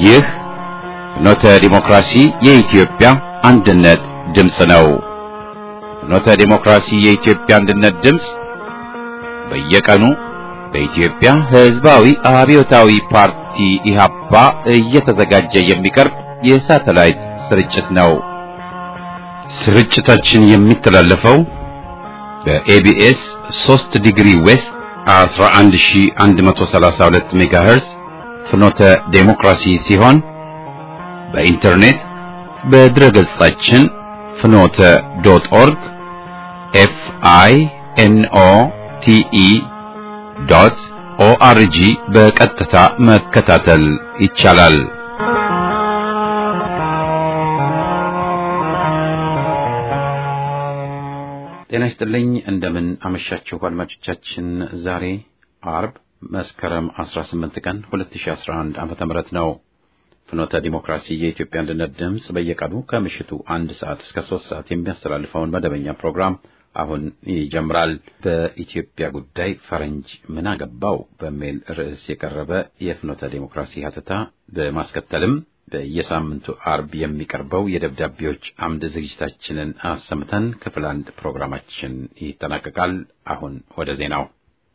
ይህ ፍኖተ ዲሞክራሲ የኢትዮጵያ አንድነት ድምፅ ነው። ፍኖተ ዲሞክራሲ የኢትዮጵያ አንድነት ድምፅ በየቀኑ በኢትዮጵያ ሕዝባዊ አብዮታዊ ፓርቲ ኢህአፓ እየተዘጋጀ የሚቀርብ የሳተላይት ስርጭት ነው። ስርጭታችን የሚተላለፈው በኤቢኤስ 3 ዲግሪ ዌስት 11132 ሜጋሄርዝ ፍኖተ ዴሞክራሲ ሲሆን በኢንተርኔት በድረ ገጻችን ፍኖተ ዶት ኦርግ ኤፍ አይ ኤን ኦ ቲ ኢ ዶት ኦአርጂ በቀጥታ መከታተል ይቻላል። ጤና ይስጥልኝ። እንደምን አመሻችሁ አድማጮቻችን። ዛሬ አርብ መስከረም 18 ቀን 2011 ዓመተ ምህረት ነው። ፍኖተ ዲሞክራሲ የኢትዮጵያ አንድነት ድምፅ በየቀኑ ከምሽቱ አንድ ሰዓት እስከ ሶስት ሰዓት የሚያስተላልፈውን መደበኛ ፕሮግራም አሁን ይጀምራል። በኢትዮጵያ ጉዳይ ፈረንጅ ምን አገባው በሚል ርዕስ የቀረበ የፍኖተ ዲሞክራሲ ሀተታ በማስከተልም በየሳምንቱ አርብ የሚቀርበው የደብዳቤዎች አምድ ዝግጅታችንን አሰምተን ክፍል አንድ ፕሮግራማችን ይጠናቀቃል። አሁን ወደ ዜናው።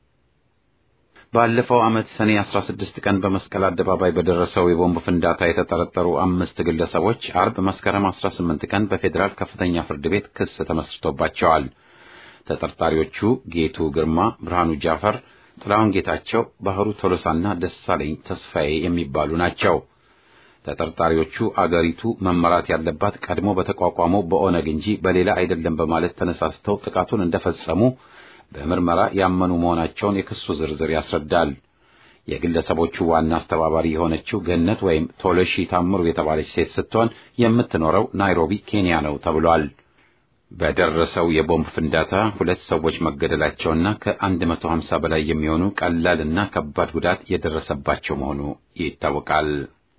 ባለፈው ዓመት ሰኔ 16 ቀን በመስቀል አደባባይ በደረሰው የቦምብ ፍንዳታ የተጠረጠሩ አምስት ግለሰቦች አርብ መስከረም 18 ቀን በፌዴራል ከፍተኛ ፍርድ ቤት ክስ ተመስርቶባቸዋል። ተጠርጣሪዎቹ ጌቱ ግርማ፣ ብርሃኑ ጃፈር፣ ጥላሁን ጌታቸው፣ ባህሩ ቶሎሳና ደሳለኝ ተስፋዬ የሚባሉ ናቸው። ተጠርጣሪዎቹ አገሪቱ መመራት ያለባት ቀድሞ በተቋቋመው በኦነግ እንጂ በሌላ አይደለም በማለት ተነሳስተው ጥቃቱን እንደፈጸሙ በምርመራ ያመኑ መሆናቸውን የክሱ ዝርዝር ያስረዳል። የግለሰቦቹ ዋና አስተባባሪ የሆነችው ገነት ወይም ቶለሺ ታምሩ የተባለች ሴት ስትሆን የምትኖረው ናይሮቢ ኬንያ ነው ተብሏል። በደረሰው የቦምብ ፍንዳታ ሁለት ሰዎች መገደላቸውና ከ150 በላይ የሚሆኑ ቀላልና ከባድ ጉዳት የደረሰባቸው መሆኑ ይታወቃል።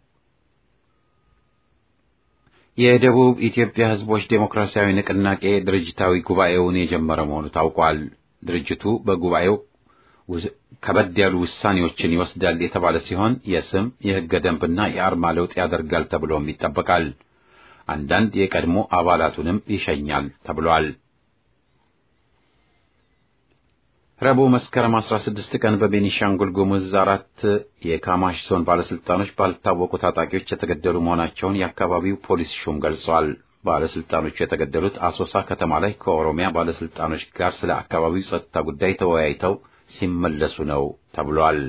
የደቡብ ኢትዮጵያ ሕዝቦች ዴሞክራሲያዊ ንቅናቄ ድርጅታዊ ጉባኤውን የጀመረ መሆኑ ታውቋል። ድርጅቱ በጉባኤው ከበድ ያሉ ውሳኔዎችን ይወስዳል የተባለ ሲሆን የስም የሕገ ደንብና የአርማ ለውጥ ያደርጋል ተብሎም ይጠበቃል። አንዳንድ የቀድሞ አባላቱንም ይሸኛል ተብሏል። ረቡዕ መስከረም 16 ቀን በቤኒሻንጉል ጉሙዝ አራት የካማሽ ዞን ባለስልጣኖች ባልታወቁ ታጣቂዎች የተገደሉ መሆናቸውን የአካባቢው ፖሊስ ሹም ገልጿል። ባለስልጣኖቹ የተገደሉት አሶሳ ከተማ ላይ ከኦሮሚያ ባለስልጣኖች ጋር ስለ አካባቢው ጸጥታ ጉዳይ ተወያይተው ሲመለሱ ነው ተብሏል።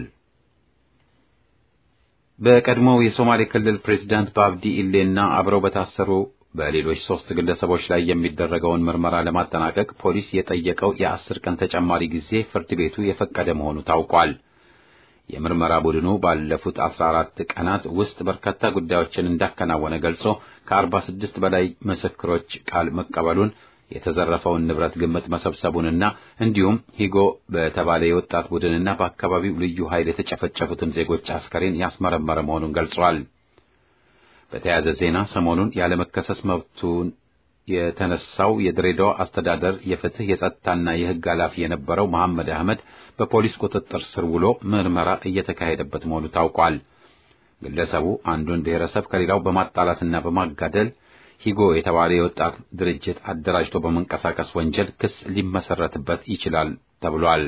በቀድሞው የሶማሌ ክልል ፕሬዚዳንት በአብዲ ኢሌና አብረው በታሰሩ በሌሎች ሶስት ግለሰቦች ላይ የሚደረገውን ምርመራ ለማጠናቀቅ ፖሊስ የጠየቀው የአስር ቀን ተጨማሪ ጊዜ ፍርድ ቤቱ የፈቀደ መሆኑ ታውቋል። የምርመራ ቡድኑ ባለፉት አስራ አራት ቀናት ውስጥ በርካታ ጉዳዮችን እንዳከናወነ ገልጾ ከአርባ ስድስት በላይ ምስክሮች ቃል መቀበሉን የተዘረፈውን ንብረት ግምት መሰብሰቡንና እንዲሁም ሂጎ በተባለ የወጣት ቡድንና በአካባቢው ልዩ ኃይል የተጨፈጨፉትን ዜጎች አስከሬን ያስመረመረ መሆኑን ገልጿል። በተያያዘ ዜና ሰሞኑን ያለመከሰስ መብቱን የተነሳው የድሬዳዋ አስተዳደር የፍትህ የጸጥታና የሕግ ኃላፊ የነበረው መሐመድ አህመድ በፖሊስ ቁጥጥር ስር ውሎ ምርመራ እየተካሄደበት መሆኑ ታውቋል። ግለሰቡ አንዱን ብሔረሰብ ከሌላው በማጣላትና በማጋደል ሂጎ የተባለ የወጣት ድርጅት አደራጅቶ በመንቀሳቀስ ወንጀል ክስ ሊመሰረትበት ይችላል ተብሏል።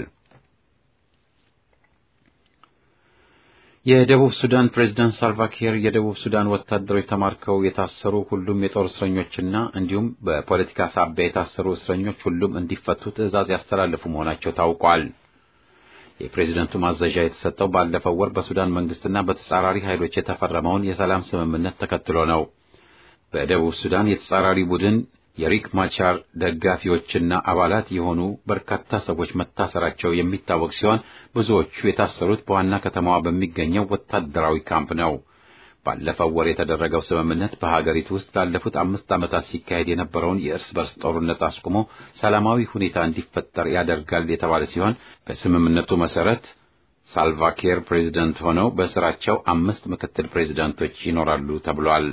የደቡብ ሱዳን ፕሬዝዳንት ሳልቫኪር የደቡብ ሱዳን ወታደሮች ተማርከው የታሰሩ ሁሉም የጦር እስረኞችና እንዲሁም በፖለቲካ ሳቢያ የታሰሩ እስረኞች ሁሉም እንዲፈቱ ትዕዛዝ ያስተላለፉ መሆናቸው ታውቋል። የፕሬዝደንቱ ማዘዣ የተሰጠው ባለፈው ወር በሱዳን መንግስትና በተጻራሪ ኃይሎች የተፈረመውን የሰላም ስምምነት ተከትሎ ነው። በደቡብ ሱዳን የተጻራሪ ቡድን የሪክ ማቻር ደጋፊዎችና አባላት የሆኑ በርካታ ሰዎች መታሰራቸው የሚታወቅ ሲሆን ብዙዎቹ የታሰሩት በዋና ከተማዋ በሚገኘው ወታደራዊ ካምፕ ነው። ባለፈው ወር የተደረገው ስምምነት በሀገሪቱ ውስጥ ላለፉት አምስት ዓመታት ሲካሄድ የነበረውን የእርስ በርስ ጦርነት አስቁሞ ሰላማዊ ሁኔታ እንዲፈጠር ያደርጋል የተባለ ሲሆን በስምምነቱ መሰረት ሳልቫኪር ፕሬዚደንት ሆነው በስራቸው አምስት ምክትል ፕሬዚዳንቶች ይኖራሉ ተብሏል።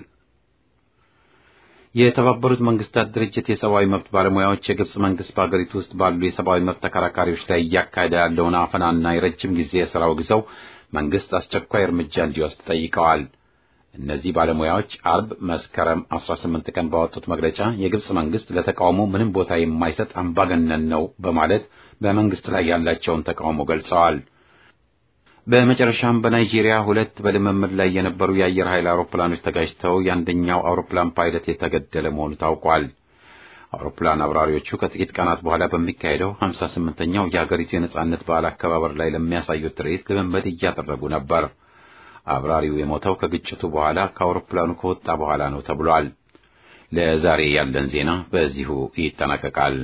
የተባበሩት መንግስታት ድርጅት የሰብአዊ መብት ባለሙያዎች የግብጽ መንግስት በአገሪቱ ውስጥ ባሉ የሰብአዊ መብት ተከራካሪዎች ላይ እያካሄደ ያለውን አፈናና የረጅም ጊዜ የሥራ አውግዘው መንግስት አስቸኳይ እርምጃ እንዲወስድ ጠይቀዋል። እነዚህ ባለሙያዎች አርብ መስከረም 18 ቀን ባወጡት መግለጫ የግብጽ መንግስት ለተቃውሞ ምንም ቦታ የማይሰጥ አምባገነን ነው በማለት በመንግስት ላይ ያላቸውን ተቃውሞ ገልጸዋል። በመጨረሻም በናይጄሪያ ሁለት በልምምድ ላይ የነበሩ የአየር ኃይል አውሮፕላኖች ተጋጭተው የአንደኛው አውሮፕላን ፓይለት የተገደለ መሆኑ ታውቋል። አውሮፕላን አብራሪዎቹ ከጥቂት ቀናት በኋላ በሚካሄደው 58ኛው የሀገሪቱ የነጻነት በዓል አከባበር ላይ ለሚያሳዩት ትርኢት ልምምድ እያደረጉ ነበር። አብራሪው የሞተው ከግጭቱ በኋላ ከአውሮፕላኑ ከወጣ በኋላ ነው ተብሏል። ለዛሬ ያለን ዜና በዚሁ ይጠናቀቃል።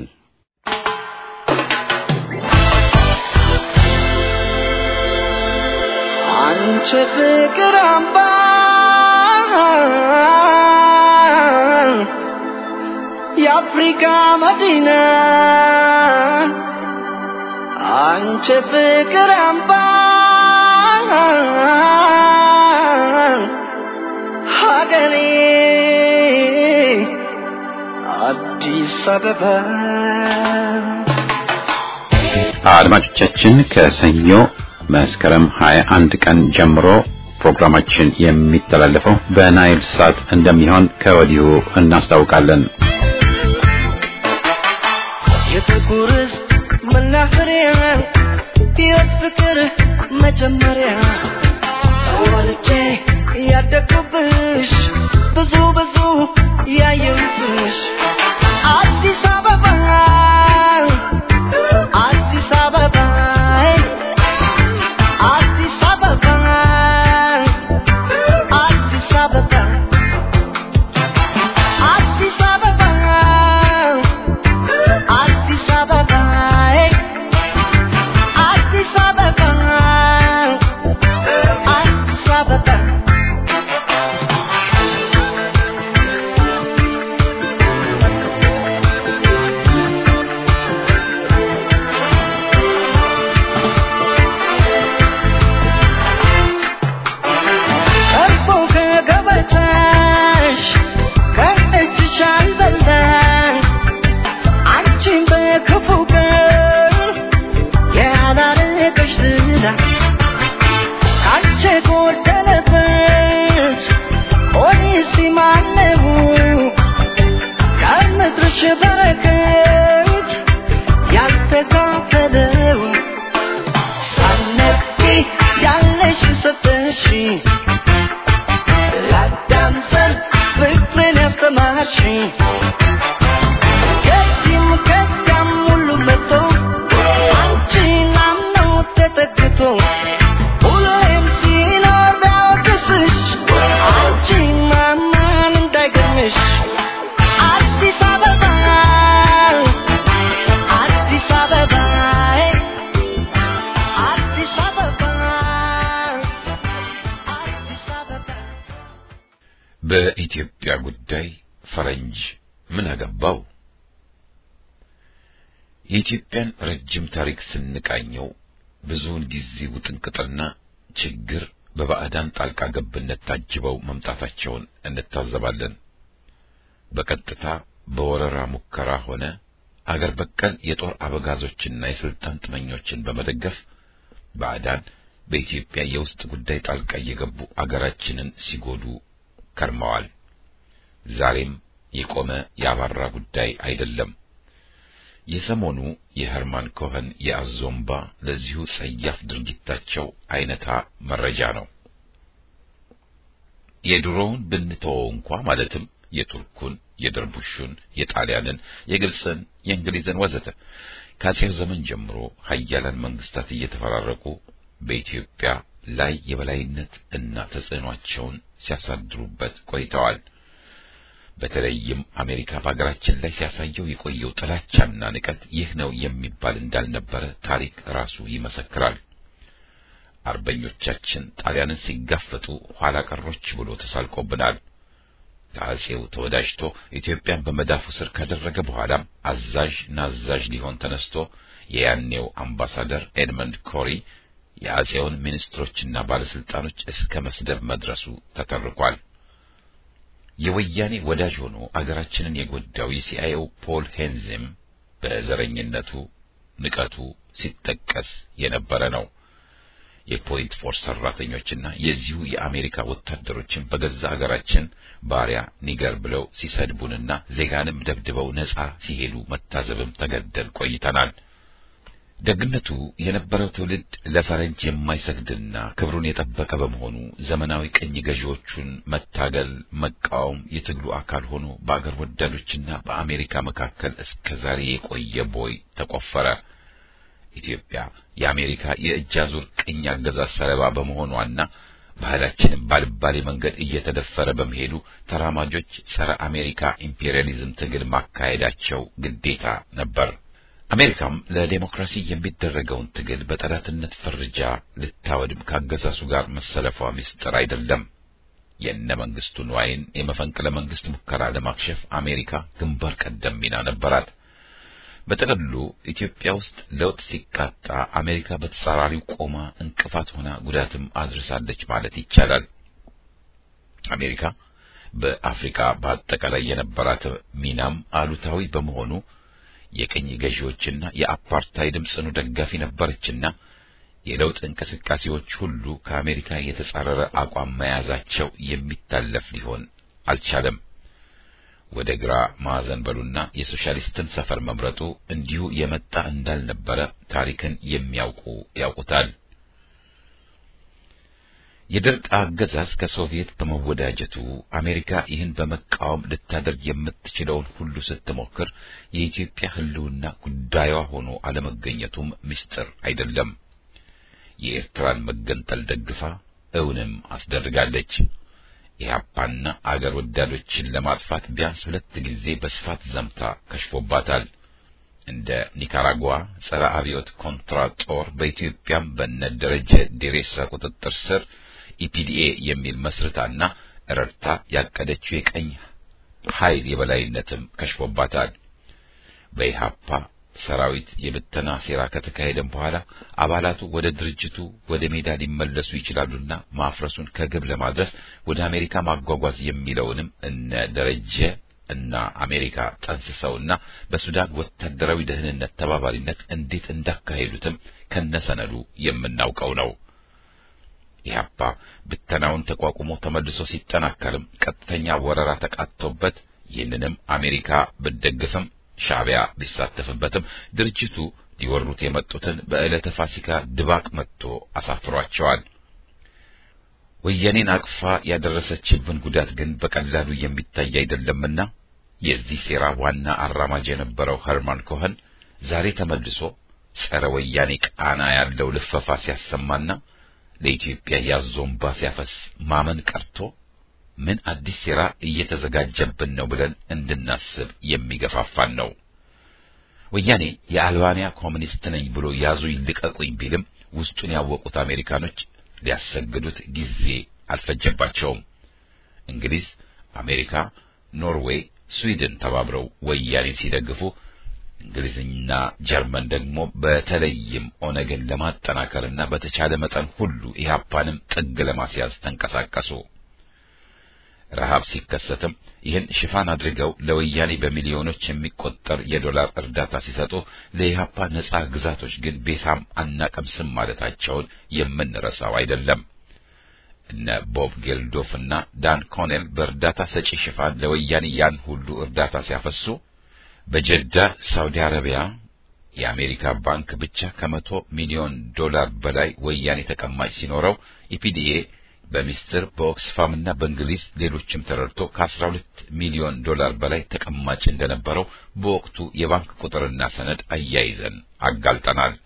አንቺ ፍቅር አምባ የአፍሪካ መዲና አንቺ ፍቅር አምባ ሀገሬ አዲስ አበባ አድማጮቻችን ከሰኞ መስከረም 21 ቀን ጀምሮ ፕሮግራማችን የሚተላለፈው በናይል ሳት እንደሚሆን ከወዲሁ እናስታውቃለን። የጥቁር መናኸሪያ ሕይወት ፍቅር መጀመሪያ ወልጄ ያደግኩብሽ ብዙ ብዙ ያየሁብሽ አዲስ አበባ አዲስ አበባ አዲስ አበባ አዲስ አበባ አዲስ አበባ አዲስ አበባ አዲስ አበባ አዲስ አበባ እርፎ ከገበታሽ ከእጅሽ አልበላሽ አንቺን በክፉ ቀን ያላረገሽ ዝና ካንቺ ጎደለበት ኦሪሲ ማነው ከምድርሽ በረከት ያልተካፈለው ሳነቂ ያለሽ ሰጠሽ ላዳምጠን ፍቅርን ያስተማርሽ ከዚህም ከዚያም ሁሉ መጥቶ አንቺን አምኖ ተጠግቶ ሁሌም ሲኖር ቢያወቅስሽ አንቺን ማመን እንዳይገርምሽ አዲስ አበባ አዲስ አበባ አዲስ አበባ አዲስ አበባ በኢትዮጵያ ጉዳይ ፈረንጅ ምን አገባው? የኢትዮጵያን ረጅም ታሪክ ስንቃኘው ብዙውን ጊዜ ውጥንቅጥና ችግር በባዕዳን ጣልቃ ገብነት ታጅበው መምጣታቸውን እንታዘባለን። በቀጥታ በወረራ ሙከራ ሆነ አገር በቀል የጦር አበጋዞችና የስልጣን ጥመኞችን በመደገፍ ባዕዳን በኢትዮጵያ የውስጥ ጉዳይ ጣልቃ እየገቡ አገራችንን ሲጎዱ ከርመዋል። ዛሬም የቆመ ያባራ ጉዳይ አይደለም። የሰሞኑ የኸርማን ኮኸን የአዞምባ ለዚሁ ጸያፍ ድርጊታቸው አይነታ መረጃ ነው። የድሮውን ብንተወው እንኳ ማለትም የቱርኩን፣ የደርቡሹን፣ የጣሊያንን፣ የግብፅን፣ የእንግሊዝን ወዘተ ከአጼው ዘመን ጀምሮ ሀያላን መንግስታት እየተፈራረቁ በኢትዮጵያ ላይ የበላይነት እና ተጽዕኗቸውን ሲያሳድሩበት ቆይተዋል። በተለይም አሜሪካ በሀገራችን ላይ ሲያሳየው የቆየው ጥላቻና ንቀት ይህ ነው የሚባል እንዳልነበረ ታሪክ ራሱ ይመሰክራል። አርበኞቻችን ጣሊያንን ሲጋፈጡ ኋላ ቀሮች ብሎ ተሳልቆብናል። ከአጼው ተወዳጅቶ ኢትዮጵያን በመዳፉ ስር ካደረገ በኋላም አዛዥ ናዛዥ ሊሆን ተነስቶ የያኔው አምባሳደር ኤድመንድ ኮሪ የአጼውን ሚኒስትሮችና ባለስልጣኖች እስከ መስደብ መድረሱ ተተርኳል። የወያኔ ወዳጅ ሆኖ አገራችንን የጎዳው የሲአይኤው ፖል ሄንዝም በዘረኝነቱ ንቀቱ ሲጠቀስ የነበረ ነው። የፖይንት ፎርስ ሰራተኞችና የዚሁ የአሜሪካ ወታደሮችን በገዛ ሀገራችን ባሪያ ኒገር ብለው ሲሰድቡንና ዜጋንም ደብድበው ነጻ ሲሄዱ መታዘብም ተገደል ቆይተናል። ደግነቱ የነበረው ትውልድ ለፈረንጅ የማይሰግድና ክብሩን የጠበቀ በመሆኑ ዘመናዊ ቅኝ ገዢዎቹን መታገል፣ መቃወም የትግሉ አካል ሆኖ በአገር ወዳዶችና በአሜሪካ መካከል እስከ ዛሬ የቆየ ቦይ ተቆፈረ። ኢትዮጵያ የአሜሪካ የእጅ አዙር ቅኝ አገዛዝ ሰለባ በመሆኗና ባህላችንም ባልባሌ መንገድ እየተደፈረ በመሄዱ ተራማጆች ጸረ አሜሪካ ኢምፔሪያሊዝም ትግል ማካሄዳቸው ግዴታ ነበር። አሜሪካም ለዴሞክራሲ የሚደረገውን ትግል በጠላትነት ፈርጃ ልታወድም ካገዛዙ ጋር መሰለፏ ምስጢር አይደለም። የእነ መንግስቱ ንዋይን የመፈንቅለ መንግስት ሙከራ ለማክሸፍ አሜሪካ ግንባር ቀደም ሚና ነበራት። በጥቅሉ ኢትዮጵያ ውስጥ ለውጥ ሲቃጣ አሜሪካ በተጻራሪው ቆማ እንቅፋት ሆና ጉዳትም አድርሳለች ማለት ይቻላል። አሜሪካ በአፍሪካ በአጠቃላይ የነበራት ሚናም አሉታዊ በመሆኑ የቅኝ ገዢዎችና የአፓርታይድም ጽኑ ደጋፊ ነበረችና የለውጥ እንቅስቃሴዎች ሁሉ ከአሜሪካ የተጻረረ አቋም መያዛቸው የሚታለፍ ሊሆን አልቻለም። ወደ ግራ ማዕዘን በሉና የሶሻሊስትን ሰፈር መምረጡ እንዲሁ የመጣ እንዳልነበረ ታሪክን የሚያውቁ ያውቁታል። የደርግ አገዛዝ ከሶቪየት በመወዳጀቱ አሜሪካ ይህን በመቃወም ልታደርግ የምትችለውን ሁሉ ስትሞክር የኢትዮጵያ ሕልውና ጉዳዩዋ ሆኖ አለመገኘቱም ምስጢር አይደለም። የኤርትራን መገንጠል ደግፋ እውንም አስደርጋለች። ኢህአፓና አገር ወዳዶችን ለማጥፋት ቢያንስ ሁለት ጊዜ በስፋት ዘምታ ከሽፎባታል። እንደ ኒካራጓ ጸረ አብዮት ኮንትራ ጦር በኢትዮጵያም በነ ደረጀ ዴሬሳ ቁጥጥር ስር ኢፒዲኤ የሚል መስርታና ረድታ ያቀደችው የቀኝ ኃይል የበላይነትም ከሽፎባታል። በኢህአፓ ሰራዊት የብተና ሴራ ከተካሄደም በኋላ አባላቱ ወደ ድርጅቱ ወደ ሜዳ ሊመለሱ ይችላሉና ማፍረሱን ከግብ ለማድረስ ወደ አሜሪካ ማጓጓዝ የሚለውንም እነ ደረጀ እና አሜሪካ ጠንስሰውና በሱዳን ወታደራዊ ደህንነት ተባባሪነት እንዴት እንዳካሄዱትም ከነሰነዱ የምናውቀው ነው። ኢህአፓ ብተናውን ተቋቁሞ ተመልሶ ሲጠናከርም ቀጥተኛ ወረራ ተቃጥቶበት ይህንንም አሜሪካ ብትደግፍም ሻዕቢያ ቢሳተፍበትም ድርጅቱ ሊወሩት የመጡትን በዕለተ ፋሲካ ድባቅ መጥቶ አሳፍሯቸዋል። ወያኔን አቅፋ ያደረሰችብን ጉዳት ግን በቀላሉ የሚታይ አይደለምና የዚህ ሴራ ዋና አራማጅ የነበረው ኸርማን ኮኸን ዛሬ ተመልሶ ጸረ ወያኔ ቃና ያለው ልፈፋ ሲያሰማና ለኢትዮጵያ ያዞንባ ሲያፈስ ማመን ቀርቶ ምን አዲስ ሴራ እየተዘጋጀብን ነው ብለን እንድናስብ የሚገፋፋን ነው። ወያኔ የአልባንያ ኮሚኒስት ነኝ ብሎ ያዙ ይልቀቁኝ ቢልም ውስጡን ያወቁት አሜሪካኖች ሊያሰግዱት ጊዜ አልፈጀባቸውም። እንግሊዝ፣ አሜሪካ፣ ኖርዌይ፣ ስዊድን ተባብረው ወያኔን ሲደግፉ እንግሊዝና ጀርመን ደግሞ በተለይም ኦነግን ለማጠናከርና በተቻለ መጠን ሁሉ ኢህአፓንም ጥግ ለማስያዝ ተንቀሳቀሱ። ረሃብ ሲከሰትም ይህን ሽፋን አድርገው ለወያኔ በሚሊዮኖች የሚቆጠር የዶላር እርዳታ ሲሰጡ ለኢህአፓ ነጻ ግዛቶች ግን ቤሳም አናቀምስም ማለታቸውን የምንረሳው አይደለም። እነ ቦብ ጌልዶፍ እና ዳን ኮኔል በእርዳታ ሰጪ ሽፋን ለወያኔ ያን ሁሉ እርዳታ ሲያፈሱ በጀዳ ሳውዲ አረቢያ የአሜሪካ ባንክ ብቻ ከመቶ ሚሊዮን ዶላር በላይ ወያኔ ተቀማጭ ሲኖረው ኢፒዲኤ በሚስጥር በኦክስፋም እና በእንግሊዝ ሌሎችም ተረድቶ ከ12 ሚሊዮን ዶላር በላይ ተቀማጭ እንደነበረው በወቅቱ የባንክ ቁጥርና ሰነድ አያይዘን አጋልጠናል።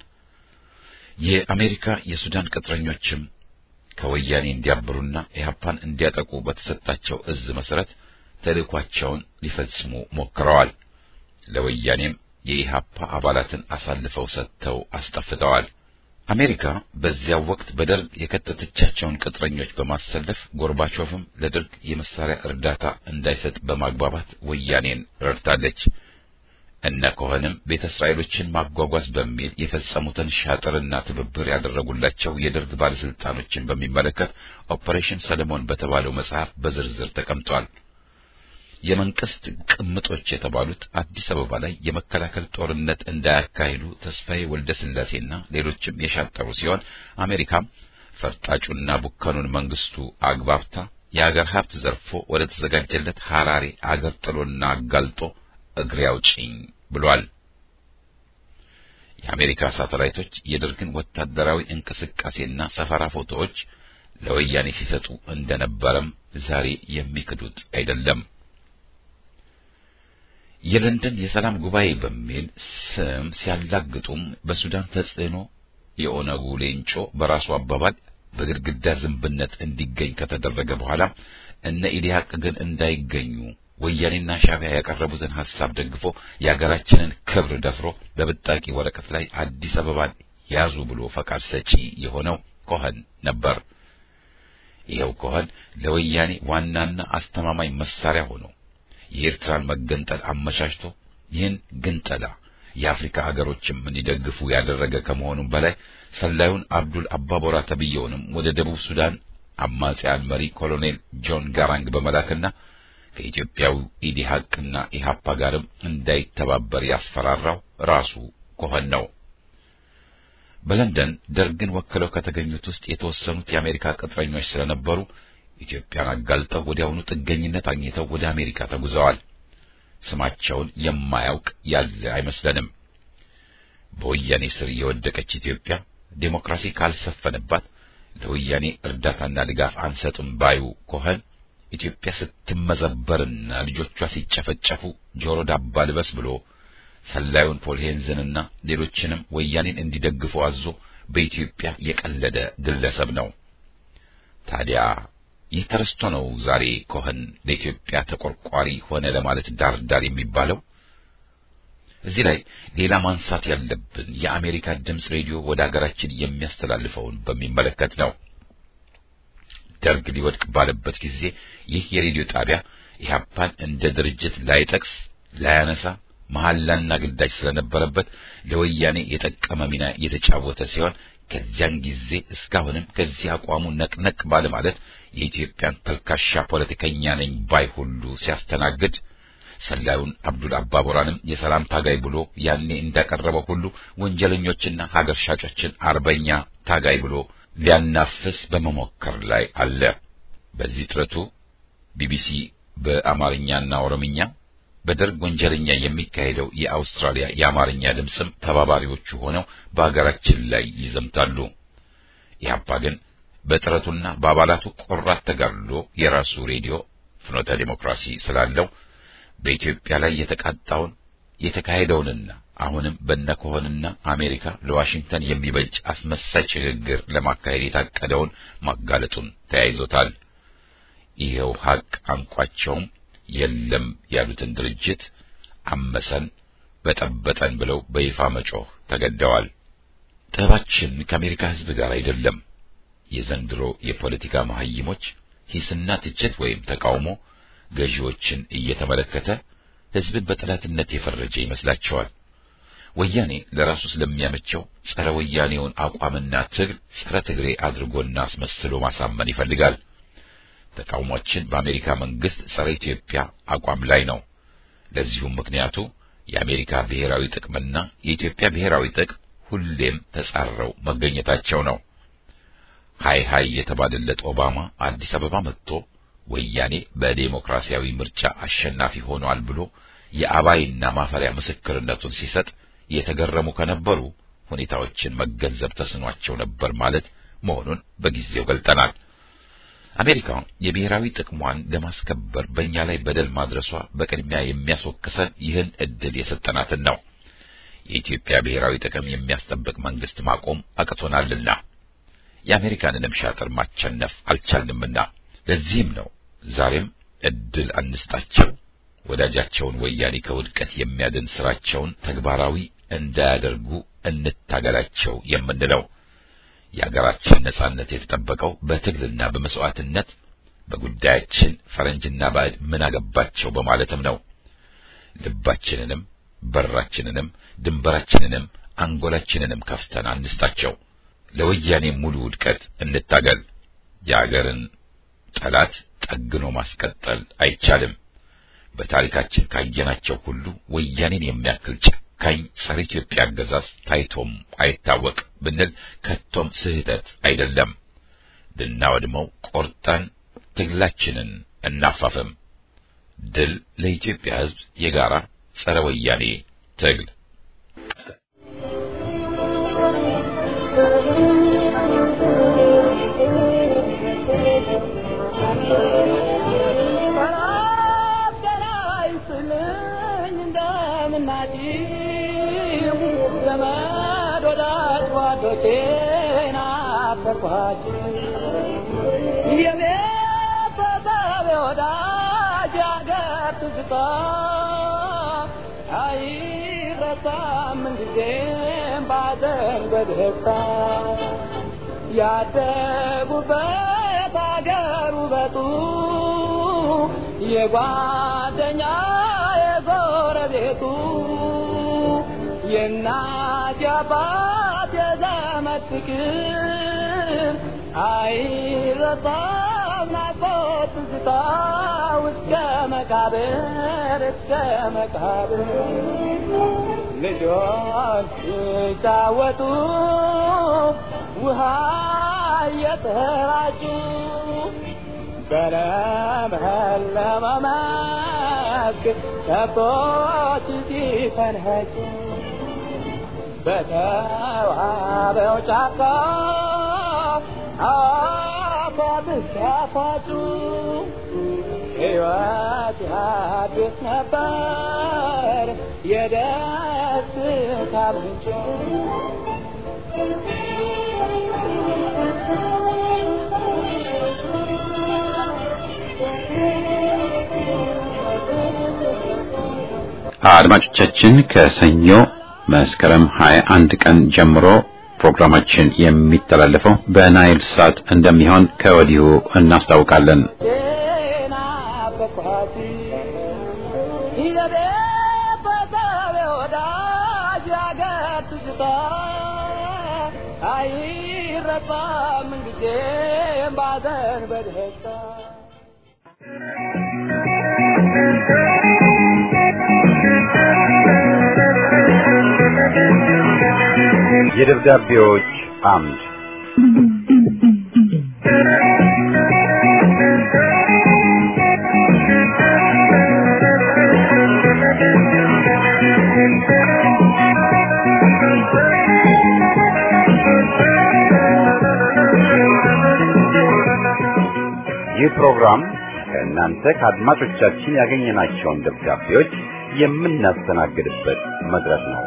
የአሜሪካ የሱዳን ቅጥረኞችም ከወያኔ እንዲያብሩና ኢህአፓን እንዲያጠቁ በተሰጣቸው እዝ መሰረት ተልእኳቸውን ሊፈጽሙ ሞክረዋል። ለወያኔም የኢህአፓ አባላትን አሳልፈው ሰጥተው አስጠፍተዋል። አሜሪካ በዚያው ወቅት በደርግ የከተተቻቸውን ቅጥረኞች በማሰለፍ ጎርባቾቭም ለደርግ የመሳሪያ እርዳታ እንዳይሰጥ በማግባባት ወያኔን ረድታለች። እነ ኮኸንም ቤተ እስራኤሎችን ማጓጓዝ በሚል የፈጸሙትን ሻጥርና ትብብር ያደረጉላቸው የደርግ ባለስልጣኖችን በሚመለከት ኦፐሬሽን ሰለሞን በተባለው መጽሐፍ በዝርዝር ተቀምጧል። የመንግስት ቅምጦች የተባሉት አዲስ አበባ ላይ የመከላከል ጦርነት እንዳያካሂዱ ተስፋዬ ወልደ ስላሴና ሌሎችም የሻጠሩ ሲሆን አሜሪካም ፈርጣጩና ቡከኑን መንግስቱ አግባብታ የአገር ሀብት ዘርፎ ወደ ተዘጋጀለት ሐራሬ አገር ጥሎና አጋልጦ እግሬ አውጪኝ ብሏል። የአሜሪካ ሳተላይቶች የደርግን ወታደራዊ እንቅስቃሴና ሰፈራ ፎቶዎች ለወያኔ ሲሰጡ እንደነበረም ዛሬ የሚክዱት አይደለም። የለንደን የሰላም ጉባኤ በሚል ስም ሲያላግጡም በሱዳን ተጽዕኖ የኦነጉ ሌንጮ በራሱ አባባል በግድግዳ ዝንብነት እንዲገኝ ከተደረገ በኋላ እነ ኢዲሃቅ ግን እንዳይገኙ ወያኔና ሻዕቢያ ያቀረቡትን ሐሳብ ደግፎ የሀገራችንን ክብር ደፍሮ በብጣቂ ወረቀት ላይ አዲስ አበባን ያዙ ብሎ ፈቃድ ሰጪ የሆነው ኮኸን ነበር። ይኸው ኮኸን ለወያኔ ዋናና አስተማማኝ መሳሪያ ሆኖ የኤርትራን መገንጠል አመቻችቶ ይህን ግንጠላ የአፍሪካ ሀገሮችም እንዲደግፉ ያደረገ ከመሆኑም በላይ ሰላዩን አብዱል አባቦራ ተብየውንም ወደ ደቡብ ሱዳን አማጺያን መሪ ኮሎኔል ጆን ጋራንግ በመላክና ከኢትዮጵያው ኢዲሃቅና ኢሃፓ ጋርም እንዳይተባበር ያስፈራራው ራሱ ኮኸን ነው። በለንደን ደርግን ወክለው ከተገኙት ውስጥ የተወሰኑት የአሜሪካ ቅጥረኞች ስለነበሩ ኢትዮጵያን አጋልጠው ወዲያውኑ ጥገኝነት አግኝተው ወደ አሜሪካ ተጉዘዋል። ስማቸውን የማያውቅ ያለ አይመስለንም። በወያኔ ስር የወደቀች ኢትዮጵያ ዴሞክራሲ ካልሰፈነባት ለወያኔ እርዳታና ድጋፍ አንሰጥም ባዩ ኮኸን ኢትዮጵያ ስትመዘበርና ልጆቿ ሲጨፈጨፉ ጆሮ ዳባ ልበስ ብሎ ሰላዩን ፖል ሄንዝንና ሌሎችንም ወያኔን እንዲደግፉ አዞ በኢትዮጵያ የቀለደ ግለሰብ ነው። ታዲያ ይህ ተረስቶ ነው ዛሬ ኮኸን ለኢትዮጵያ ተቆርቋሪ ሆነ ለማለት ዳር ዳር የሚባለው። እዚህ ላይ ሌላ ማንሳት ያለብን የአሜሪካ ድምፅ ሬዲዮ ወደ ሀገራችን የሚያስተላልፈውን በሚመለከት ነው። ደርግ ሊወድቅ ባለበት ጊዜ ይህ የሬዲዮ ጣቢያ ኢህአፓን እንደ ድርጅት ላይጠቅስ ላያነሳ መሐላና ግዳጅ ስለነበረበት ለወያኔ የጠቀመ ሚና የተጫወተ ሲሆን ከዚያን ጊዜ እስካሁንም ከዚህ አቋሙ ነቅነቅ ባለ ማለት የኢትዮጵያን ተልካሻ ፖለቲከኛ ነኝ ባይ ሁሉ ሲያስተናግድ ሰላዩን አብዱል አባቦራንም የሰላም ታጋይ ብሎ ያኔ እንዳቀረበው ሁሉ ወንጀለኞችና ሀገር ሻጮችን አርበኛ ታጋይ ብሎ ሊያናፍስ በመሞከር ላይ አለ። በዚህ ጥረቱ ቢቢሲ በአማርኛና ኦሮምኛ በደርግ ወንጀለኛ የሚካሄደው የአውስትራሊያ የአማርኛ ድምፅም ተባባሪዎቹ ሆነው በአገራችን ላይ ይዘምታሉ። ኢህአፓ ግን በጥረቱና በአባላቱ ቆራት ተጋድሎ የራሱ ሬዲዮ ፍኖተ ዲሞክራሲ ስላለው በኢትዮጵያ ላይ የተቃጣውን የተካሄደውንና አሁንም በነኮሆንና አሜሪካ ለዋሽንግተን የሚበጅ አስመሳይ ሽግግር ለማካሄድ የታቀደውን ማጋለጡን ተያይዞታል። ይኸው ሀቅ አንቋቸውም የለም ያሉትን ድርጅት አመሰን በጠበጠን ብለው በይፋ መጮህ ተገደዋል። ጠባችን ከአሜሪካ ሕዝብ ጋር አይደለም። የዘንድሮ የፖለቲካ መሐይሞች ሂስና ትችት ወይም ተቃውሞ ገዢዎችን እየተመለከተ ሕዝብን በጠላትነት የፈረጀ ይመስላቸዋል። ወያኔ ለራሱ ስለሚያመቸው ጸረ ወያኔውን አቋምና ትግል ጸረ ትግሬ አድርጎና አስመስሎ ማሳመን ይፈልጋል። ተቃውሟችን በአሜሪካ መንግስት ጸረ ኢትዮጵያ አቋም ላይ ነው። ለዚሁም ምክንያቱ የአሜሪካ ብሔራዊ ጥቅምና የኢትዮጵያ ብሔራዊ ጥቅም ሁሌም ተጻረው መገኘታቸው ነው። ሃይ ሃይ የተባለለት ኦባማ አዲስ አበባ መጥቶ ወያኔ በዴሞክራሲያዊ ምርጫ አሸናፊ ሆኗል ብሎ የአባይና ማፈሪያ ምስክርነቱን ሲሰጥ የተገረሙ ከነበሩ ሁኔታዎችን መገንዘብ ተስኗቸው ነበር ማለት መሆኑን በጊዜው ገልጠናል። አሜሪካ የብሔራዊ ጥቅሟን ለማስከበር በእኛ ላይ በደል ማድረሷ በቅድሚያ የሚያስወቅሰን ይህን እድል የሰጠናትን ነው። የኢትዮጵያ ብሔራዊ ጥቅም የሚያስጠብቅ መንግስት ማቆም አቅቶናልና የአሜሪካንንም ሻጥር ማቸነፍ አልቻልንምና ለዚህም ነው ዛሬም እድል አንስጣቸው፣ ወዳጃቸውን ወያኔ ከውድቀት የሚያድን ስራቸውን ተግባራዊ እንዳያደርጉ እንታገላቸው የምንለው። የአገራችን ነጻነት የተጠበቀው በትግልና በመስዋዕትነት በጉዳያችን ፈረንጅና ባዕድ ምን አገባቸው በማለትም ነው። ልባችንንም በራችንንም ድንበራችንንም አንጎላችንንም ከፍተን አንስጣቸው። ለወያኔ ሙሉ ውድቀት እንታገል። የአገርን ጠላት ጠግኖ ማስቀጠል አይቻልም። በታሪካችን ካየናቸው ሁሉ ወያኔን የሚያክል ጨካኝ ጸረ ኢትዮጵያ አገዛዝ ታይቶም አይታወቅ ብንል ከቶም ስህተት አይደለም። ልናወድመው ቆርጠን ትግላችንን እናፋፍም። ድል ለኢትዮጵያ ሕዝብ የጋራ ጸረ ወያኔ ትግል። ያደጉበት አገር ውበቱ የጓደኛ የጎረቤቱ የእናት የአባት የዘመድ ፍቅር አይረሳም ናፍቆት ትዝታ እስከ መቃብር እስከ መቃብር ልጆች ሲጫወቱ ውሃ እየተራጩ በለመለመ መስክ ከብቶች ሲፈንኸጩ በተዋበው ጫካ አፏብስ ሲያፏጩ ሕይወት ያድስ ነበር የደስታ ምንጭ አድማጮቻችን ከሰኞ መስከረም 21 ቀን ጀምሮ ፕሮግራማችን የሚተላለፈው በናይል ሳት እንደሚሆን ከወዲሁ እናስታውቃለን። ጤና በኳሲ የቤተሰብ ወዳጅ ያገር ትዝታ አይረሳም ጊዜም ባዘን በደስታ የደብዳቤዎች አምድ ይህ ፕሮግራም ከእናንተ ከአድማጮቻችን ያገኘናቸውን ደብዳቤዎች የምናስተናግድበት መድረክ ነው።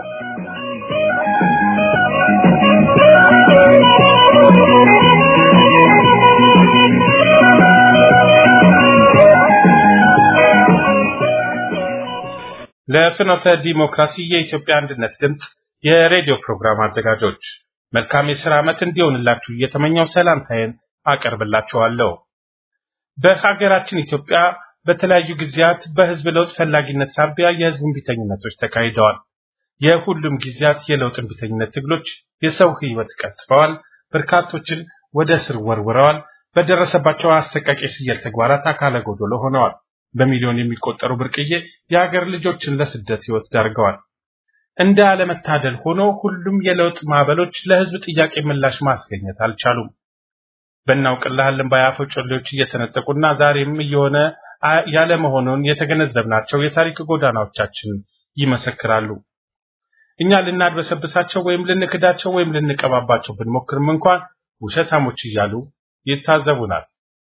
ለፍኖተ ዲሞክራሲ የኢትዮጵያ አንድነት ድምፅ የሬዲዮ ፕሮግራም አዘጋጆች መልካም የሥራ ዓመት እንዲሆንላችሁ እየተመኘው ሰላምታዬን አቀርብላችኋለሁ። በሀገራችን ኢትዮጵያ በተለያዩ ጊዜያት በሕዝብ ለውጥ ፈላጊነት ሳቢያ የሕዝብ እምቢተኝነቶች ተካሂደዋል። የሁሉም ጊዜያት የለውጥ እምቢተኝነት ትግሎች የሰው ሕይወት ቀጥፈዋል፣ በርካቶችን ወደ እስር ወርውረዋል፣ በደረሰባቸው አሰቃቂ ስየል ተግባራት አካለ ጎዶሎ ሆነዋል። በሚሊዮን የሚቆጠሩ ብርቅዬ የሀገር ልጆችን ለስደት ሕይወት ዳርገዋል። እንደ አለመታደል ሆኖ ሁሉም የለውጥ ማዕበሎች ለሕዝብ ጥያቄ ምላሽ ማስገኘት አልቻሉም። በእናውቅልሃለን ባያፈው ጮሌዎች እየተነጠቁና ዛሬም እየሆነ ያለ መሆኑን የተገነዘብናቸው የታሪክ ጎዳናዎቻችን ይመሰክራሉ። እኛ ልናድበሰብሳቸው ወይም ልንክዳቸው ወይም ልንቀባባቸው ብንሞክርም እንኳን ውሸታሞች እያሉ ይታዘቡናል።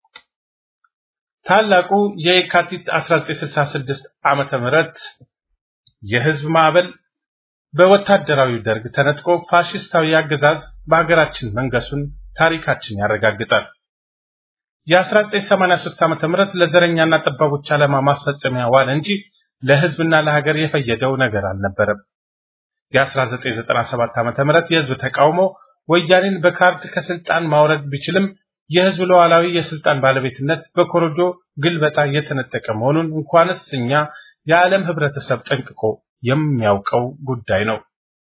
ታላቁ የካቲት 1966 ዓመተ ምህረት የህዝብ ማዕበል በወታደራዊ ደርግ ተነጥቆ ፋሽስታዊ አገዛዝ በሀገራችን መንገሱን ታሪካችን ያረጋግጣል። የ1983 ዓመተ ምህረት ለዘረኛና ጠባቦች ዓላማ ማስፈጸሚያ ዋለ እንጂ ለህዝብና ለሀገር የፈየደው ነገር አልነበረም። የ1997 ዓመተ ምህረት የህዝብ ተቃውሞ ወያኔን በካርድ ከስልጣን ማውረድ ቢችልም የህዝብ ሉዓላዊ የስልጣን ባለቤትነት በኮረጆ ግልበጣ የተነጠቀ መሆኑን እንኳንስ እኛ የዓለም ህብረተሰብ ጠንቅቆ የሚያውቀው ጉዳይ ነው።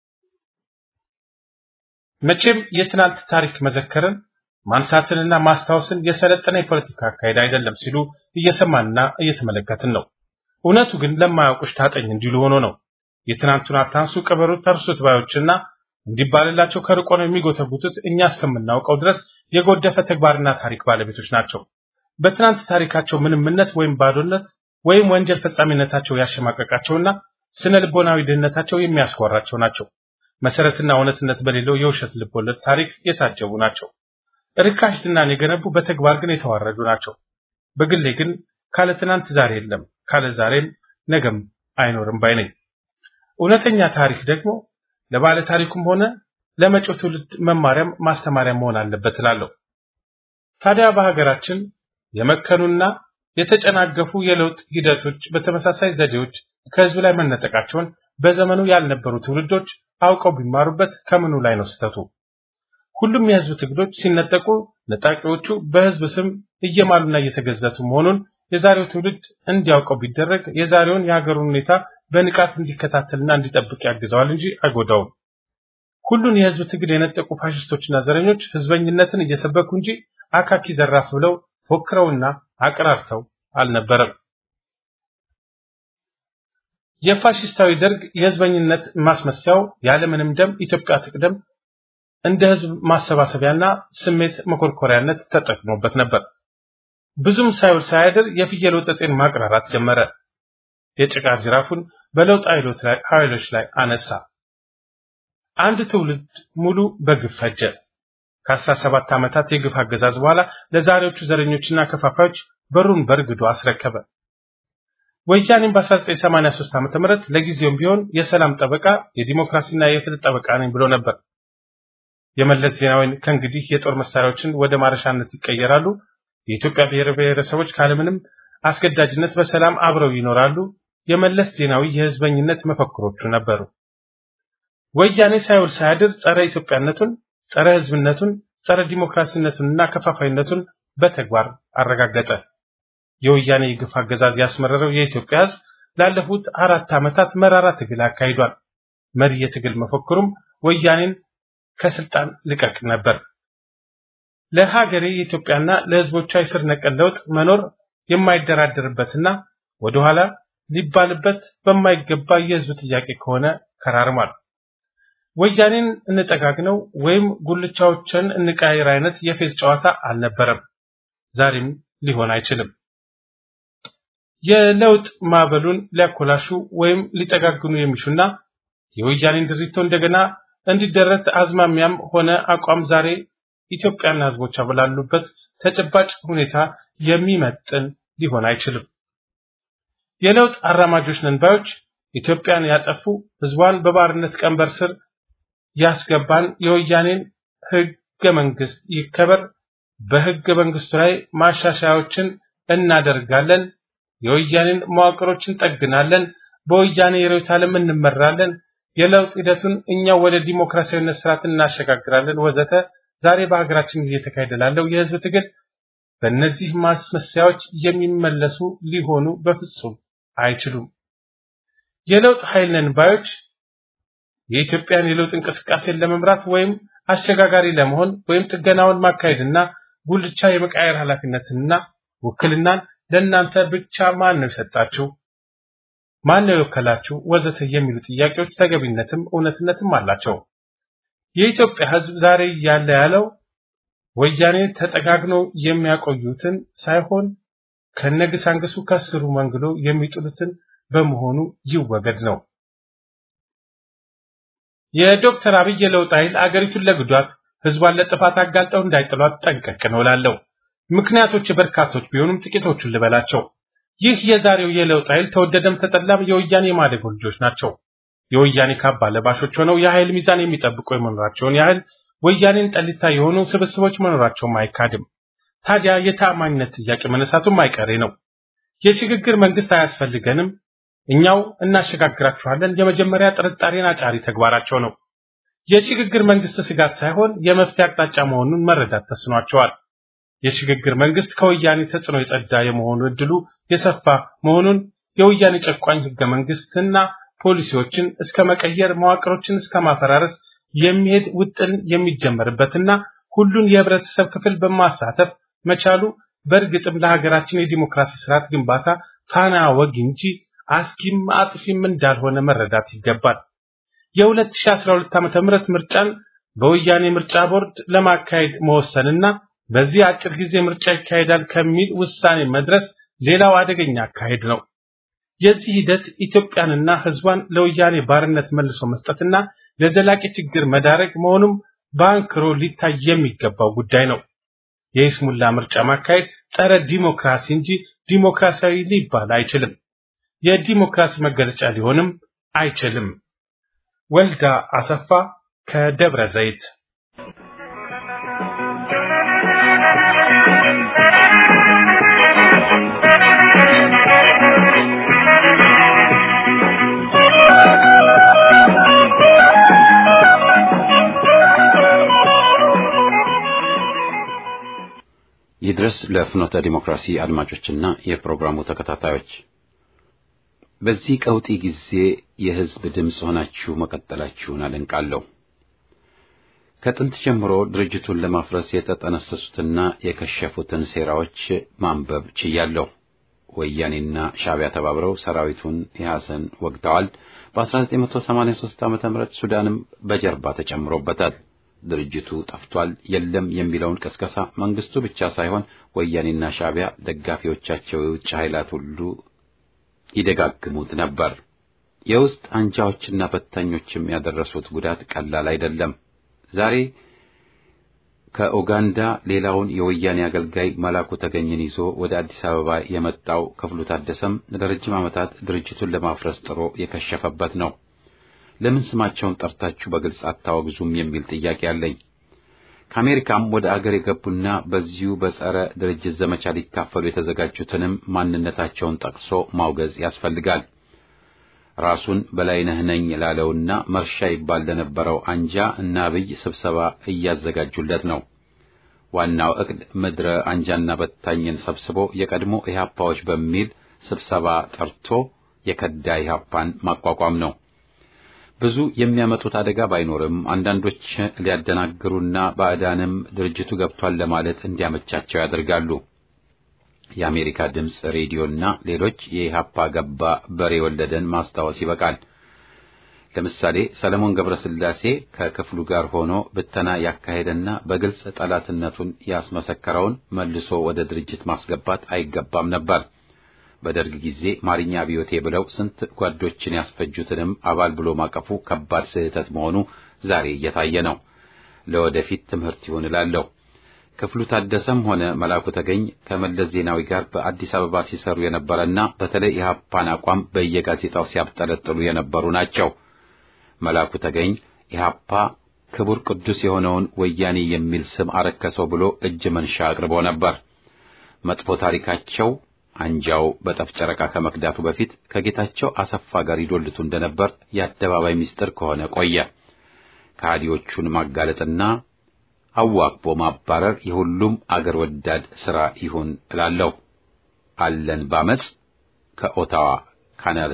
መቼም የትናንት ታሪክ መዘከርን ማንሳትንና ማስታወስን የሰለጠነ የፖለቲካ አካሄድ አይደለም ሲሉ እየሰማንና እየተመለከትን ነው። እውነቱ ግን ለማያውቁሽ ታጠኝ እንዲሉ ሆኖ ነው። የትናንቱን አታንሱ ቅበሩ ተርሱት ባዮችና እንዲባልላቸው ከርቆ ነው የሚጎተጉቱት እኛ እስከምናውቀው ድረስ የጎደፈ ተግባርና ታሪክ ባለቤቶች ናቸው። በትናንት ታሪካቸው ምንምነት ወይም ባዶነት ወይም ወንጀል ፈጻሚነታቸው ያሸማቀቃቸውና ስነ ልቦናዊ ድህነታቸው የሚያስኮራቸው ናቸው። መሰረትና እውነትነት በሌለው የውሸት ልቦለድ ታሪክ የታጀቡ ናቸው። ርካሽ ዝናን የገነቡ በተግባር ግን የተዋረዱ ናቸው። በግሌ ግን ካለ ትናንት ዛሬ የለም፣ ካለ ዛሬም ነገም አይኖርም ባይ ነኝ። እውነተኛ ታሪክ ደግሞ ለባለ ታሪኩም ሆነ ለመጪው ትውልድ መማሪያም ማስተማሪያም መሆን አለበት እላለሁ። ታዲያ በሀገራችን የመከኑና የተጨናገፉ የለውጥ ሂደቶች በተመሳሳይ ዘዴዎች ከህዝብ ላይ መነጠቃቸውን በዘመኑ ያልነበሩ ትውልዶች አውቀው ቢማሩበት ከምኑ ላይ ነው ስህተቱ? ሁሉም የህዝብ ትግሎች ሲነጠቁ ነጣቂዎቹ በህዝብ ስም እየማሉና እየተገዘቱ መሆኑን የዛሬው ትውልድ እንዲያውቀው ቢደረግ የዛሬውን የሀገሩን ሁኔታ በንቃት እንዲከታተልና እንዲጠብቅ ያግዘዋል እንጂ አይጎዳውም። ሁሉን የህዝብ ትግል የነጠቁ ፋሽስቶችና ዘረኞች ህዝበኝነትን እየሰበኩ እንጂ አካኪ ዘራፍ ብለው ፎክረውና አቀራርተው አልነበረም። የፋሽስታዊ ደርግ የህዝበኝነት ማስመሰያው ያለምንም ደም ኢትዮጵያ ትቅደም እንደ ህዝብ ማሰባሰቢያና ስሜት መኮርኮሪያነት ተጠቅሞበት ነበር። ብዙም ሳይውል ሳያድር የፍየል ወጠጤን ማቅራራት ጀመረ። የጭቃ ጅራፉን በለውጥ ኃይሎች ላይ አነሳ። አንድ ትውልድ ሙሉ በግፍ ፈጀ። ከአስራ ሰባት ዓመታት የግፍ አገዛዝ በኋላ ለዛሬዎቹ ዘረኞችና ከፋፋዮች በሩን በርግዶ አስረከበ። ወያኔም በ1983 ዓ.ም ለጊዜውም ቢሆን የሰላም ጠበቃ የዲሞክራሲና የፍትህ ጠበቃ ነኝ ብሎ ነበር። የመለስ ዜናዊን ከእንግዲህ የጦር መሳሪያዎችን ወደ ማረሻነት ይቀየራሉ፣ የኢትዮጵያ ብሔር ብሔረሰቦች ካለምንም አስገዳጅነት በሰላም አብረው ይኖራሉ፣ የመለስ ዜናዊ የህዝበኝነት መፈክሮቹ ነበሩ። ወያኔ ሳይውል ሳያድር ጸረ ኢትዮጵያነቱን፣ ጸረ ህዝብነቱን፣ ጸረ ዲሞክራሲነቱንና ከፋፋይነቱን በተግባር አረጋገጠ። የወያኔ የግፍ አገዛዝ ያስመረረው የኢትዮጵያ ህዝብ ላለፉት አራት ዓመታት መራራ ትግል አካሂዷል። መሪ የትግል መፈክሩም ወያኔን ከስልጣን ልቀቅ ነበር። ለሀገሬ የኢትዮጵያና ለህዝቦቿ የስር ነቀል ለውጥ መኖር የማይደራደርበትና ወደኋላ ሊባልበት በማይገባ የህዝብ ጥያቄ ከሆነ ከራርሟል። ወያኔን እንጠጋግነው ወይም ጉልቻዎችን እንቃይር አይነት የፌዝ ጨዋታ አልነበረም፣ ዛሬም ሊሆን አይችልም። የለውጥ ማዕበሉን ሊያኮላሹ ወይም ሊጠጋግኑ የሚሹና የወያኔን ድሪቶ እንደገና እንዲደረት አዝማሚያም ሆነ አቋም ዛሬ ኢትዮጵያና ህዝቦቿ ባሉበት ተጨባጭ ሁኔታ የሚመጥን ሊሆን አይችልም። የለውጥ አራማጆች ነን ባዮች ኢትዮጵያን ያጠፉ ህዝቧን በባርነት ቀንበር ስር ያስገባን የወያኔን ህገ መንግስት ይከበር፣ በህገ መንግስቱ ላይ ማሻሻያዎችን እናደርጋለን፣ የወያኔን መዋቅሮችን ጠግናለን፣ በወያኔ የርዕዮተ ዓለም እንመራለን፣ የለውጥ ሂደቱን እኛው ወደ ዲሞክራሲያዊነት ስርዓት እናሸጋግራለን ወዘተ ዛሬ በሀገራችን እየተካሄደ ላለው የህዝብ ትግል በእነዚህ ማስመሰያዎች የሚመለሱ ሊሆኑ በፍጹም አይችሉም። የለውጥ ኃይል ነን ባዮች የኢትዮጵያን የለውጥ እንቅስቃሴን ለመምራት ወይም አሸጋጋሪ ለመሆን ወይም ጥገናውን ማካሄድና ጉልቻ የመቃየር ኃላፊነትንና ውክልናን ለእናንተ ብቻ ማን ነው የሰጣችሁ? ማን ነው የወከላችሁ? ወዘተ የሚሉ ጥያቄዎች ተገቢነትም እውነትነትም አላቸው። የኢትዮጵያ ህዝብ ዛሬ እያለ ያለው ወያኔ ተጠጋግኖ የሚያቆዩትን ሳይሆን ከነግሳንግሱ ከስሩ መንግሎ የሚጥሉትን በመሆኑ ይወገድ ነው። የዶክተር አብይ የለውጥ ኃይል አገሪቱን ለጉዳት ህዝቧን ለጥፋት አጋልጠው እንዳይጥሏት ጠንቀቅ ነው እላለሁ። ምክንያቶች በርካቶች ቢሆኑም ጥቂቶቹን ልበላቸው። ይህ የዛሬው የለውጥ ኃይል ተወደደም ተጠላም የወያኔ የማደጎ ልጆች ናቸው። የወያኔ ካባ ለባሾች ሆነው የኃይል ሚዛን የሚጠብቁ የመኖራቸውን ያህል ወያኔን ጠሊታ የሆኑ ስብስቦች መኖራቸውም አይካድም። ታዲያ የተአማኝነት ጥያቄ መነሳቱም አይቀሬ ነው። የሽግግር መንግስት አያስፈልገንም፣ እኛው እናሸጋግራችኋለን የመጀመሪያ ጥርጣሬን አጫሪ ተግባራቸው ነው። የሽግግር መንግስት ስጋት ሳይሆን የመፍትሄ አቅጣጫ መሆኑን መረዳት ተስኗቸዋል። የሽግግር መንግስት ከወያኔ ተጽዕኖ የጸዳ የመሆኑ እድሉ የሰፋ መሆኑን የወያኔ ጨቋኝ ህገ መንግስትና ፖሊሲዎችን እስከ መቀየር መዋቅሮችን እስከ ማፈራረስ የሚሄድ ውጥን የሚጀመርበትና ሁሉን የህብረተሰብ ክፍል በማሳተፍ መቻሉ በእርግጥም ለሀገራችን የዲሞክራሲ ስርዓት ግንባታ ፋና ወግ እንጂ አስጊም አጥፊም እንዳልሆነ መረዳት ይገባል። የ2012 ዓ.ም ምርጫን በወያኔ ምርጫ ቦርድ ለማካሄድ መወሰንና በዚህ አጭር ጊዜ ምርጫ ይካሄዳል ከሚል ውሳኔ መድረስ ሌላው አደገኛ አካሄድ ነው። የዚህ ሂደት ኢትዮጵያንና ሕዝቧን ለወያኔ ባርነት መልሶ መስጠትና ለዘላቂ ችግር መዳረግ መሆኑም በአንክሮ ሊታይ የሚገባው ጉዳይ ነው። የይስሙላ ምርጫ ማካሄድ ጸረ ዲሞክራሲ እንጂ ዲሞክራሲያዊ ሊባል አይችልም። የዲሞክራሲ መገለጫ ሊሆንም አይችልም። ወልዳ አሰፋ ከደብረ ዘይት ይድረስ ለፍኖተ ዲሞክራሲ አድማጮችና የፕሮግራሙ ተከታታዮች በዚህ ቀውጢ ጊዜ የሕዝብ ድምፅ ሆናችሁ መቀጠላችሁን አደንቃለሁ። ከጥንት ጀምሮ ድርጅቱን ለማፍረስ የተጠነሰሱትና የከሸፉትን ሴራዎች ማንበብ ችያለሁ። ወያኔና ሻዕቢያ ተባብረው ሰራዊቱን ኢህአሰን ወግተዋል። በ1983 ዓ.ም ሱዳንም በጀርባ ተጨምሮበታል። ድርጅቱ ጠፍቷል፣ የለም የሚለውን ቅስቀሳ መንግስቱ ብቻ ሳይሆን ወያኔና ሻዕቢያ ደጋፊዎቻቸው የውጭ ኃይላት ሁሉ ይደጋግሙት ነበር። የውስጥ አንጃዎችና በታኞችም ያደረሱት ጉዳት ቀላል አይደለም። ዛሬ ከኡጋንዳ ሌላውን የወያኔ አገልጋይ መላኩ ተገኝን ይዞ ወደ አዲስ አበባ የመጣው ክፍሉ ታደሰም ለረጅም ዓመታት ድርጅቱን ለማፍረስ ጥሮ የከሸፈበት ነው። ለምን ስማቸውን ጠርታችሁ በግልጽ አታወግዙም የሚል ጥያቄ አለኝ። ከአሜሪካም ወደ አገር የገቡና በዚሁ በጸረ ድርጅት ዘመቻ ሊካፈሉ የተዘጋጁትንም ማንነታቸውን ጠቅሶ ማውገዝ ያስፈልጋል። ራሱን በላይነህ ነኝ ላለውና መርሻ ይባል ለነበረው አንጃ እና አብይ ስብሰባ እያዘጋጁለት ነው። ዋናው ዕቅድ ምድረ አንጃና በታኝን ሰብስቦ የቀድሞ ኢህአፓዎች በሚል ስብሰባ ጠርቶ የከዳ ኢህአፓን ማቋቋም ነው። ብዙ የሚያመጡት አደጋ ባይኖርም አንዳንዶች ሊያደናግሩና ባዕዳንም ድርጅቱ ገብቷል ለማለት እንዲያመቻቸው ያደርጋሉ። የአሜሪካ ድምፅ ሬዲዮና ሌሎች የኢህአፓ ገባ በሬ ወለደን ማስታወስ ይበቃል። ለምሳሌ ሰለሞን ገብረስላሴ ከክፍሉ ጋር ሆኖ ብተና ያካሄደና በግልጽ ጠላትነቱን ያስመሰከረውን መልሶ ወደ ድርጅት ማስገባት አይገባም ነበር። በደርግ ጊዜ ማርኛ ቢዮቴ ብለው ስንት ጓዶችን ያስፈጁትንም አባል ብሎ ማቀፉ ከባድ ስህተት መሆኑ ዛሬ እየታየ ነው። ለወደፊት ትምህርት ይሆን እላለሁ። ክፍሉ ታደሰም ሆነ መላኩ ተገኝ ከመለስ ዜናዊ ጋር በአዲስ አበባ ሲሰሩ የነበረና በተለይ ኢህአፓን አቋም በየጋዜጣው ሲያብጠለጥሉ የነበሩ ናቸው። መላኩ ተገኝ ኢህአፓ ክቡር ቅዱስ የሆነውን ወያኔ የሚል ስም አረከሰው ብሎ እጅ መንሻ አቅርቦ ነበር። መጥፎ ታሪካቸው አንጃው በጠፍ ጨረቃ ከመክዳቱ በፊት ከጌታቸው አሰፋ ጋር ይዶልቱ እንደነበር የአደባባይ ምስጢር ከሆነ ቆየ። ከሃዲዎቹን ማጋለጥና አዋክቦ ማባረር የሁሉም አገር ወዳድ ሥራ ይሁን እላለሁ። አለን ባመጽ ከኦታዋ ካናዳ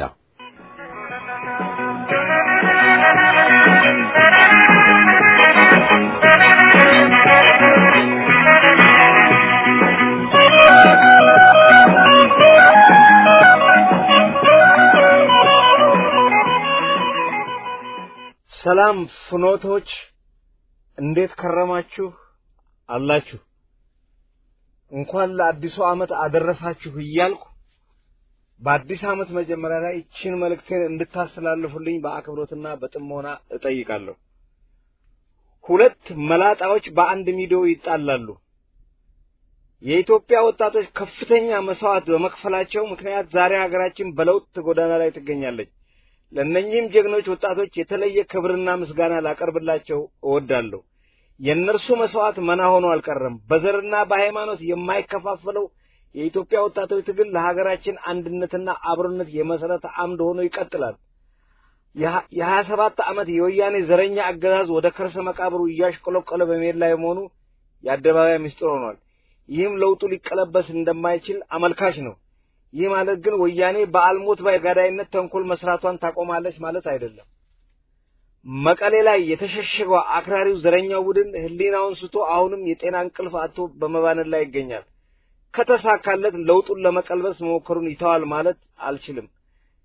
ሰላም ፍኖቶች እንዴት ከረማችሁ አላችሁ? እንኳን ለአዲሱ ዓመት አደረሳችሁ እያልኩ በአዲስ ዓመት መጀመሪያ ላይ ይህችን መልእክቴን እንድታስተላልፉልኝ በአክብሮትና በጥሞና እጠይቃለሁ። ሁለት መላጣዎች በአንድ ሚዲዮ ይጣላሉ። የኢትዮጵያ ወጣቶች ከፍተኛ መስዋዕት በመክፈላቸው ምክንያት ዛሬ ሀገራችን በለውጥ ጎዳና ላይ ትገኛለች። ለእነኚህም ጀግኖች ወጣቶች የተለየ ክብርና ምስጋና ላቀርብላቸው እወዳለሁ። የእነርሱ መስዋዕት መና ሆኖ አልቀረም። በዘርና በሃይማኖት የማይከፋፈለው የኢትዮጵያ ወጣቶች ትግል ለሀገራችን አንድነትና አብሮነት የመሰረተ አምድ ሆኖ ይቀጥላል። የሀያ ሰባት ዓመት የወያኔ ዘረኛ አገዛዝ ወደ ከርሰ መቃብሩ እያሽቆለቆለ በመሄድ ላይ መሆኑ የአደባባይ ምስጢር ሆኗል። ይህም ለውጡ ሊቀለበስ እንደማይችል አመልካች ነው። ይህ ማለት ግን ወያኔ በአልሞት ባይ ጋዳይነት ተንኮል መስራቷን ታቆማለች ማለት አይደለም። መቀሌ ላይ የተሸሸገው አክራሪው ዘረኛው ቡድን ሕሊናውን ስቶ አሁንም የጤና እንቅልፍ አጥቶ በመባነን ላይ ይገኛል። ከተሳካለት ለውጡን ለመቀልበስ መሞከሩን ይተዋል ማለት አልችልም።